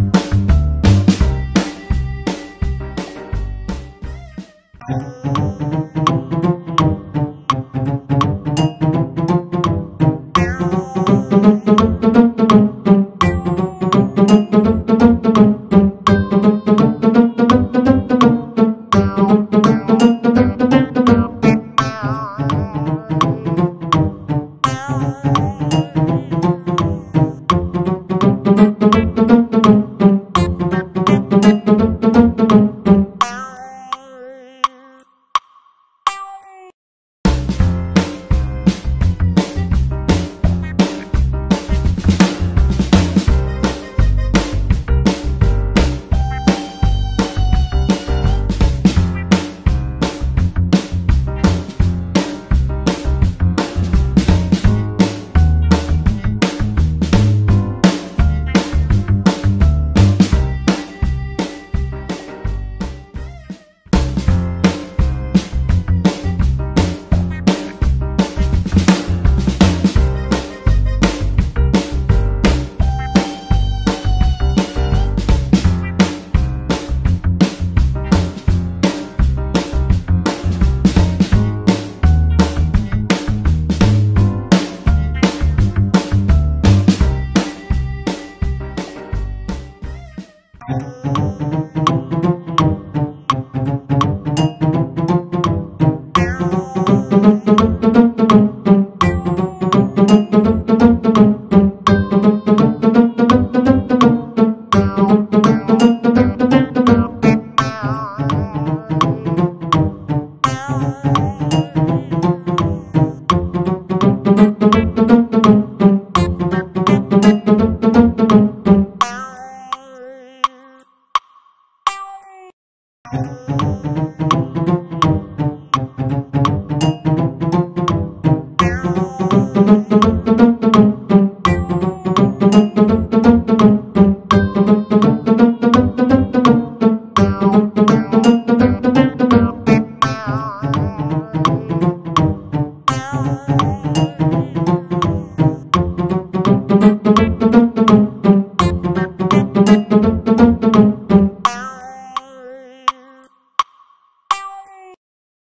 Thank you.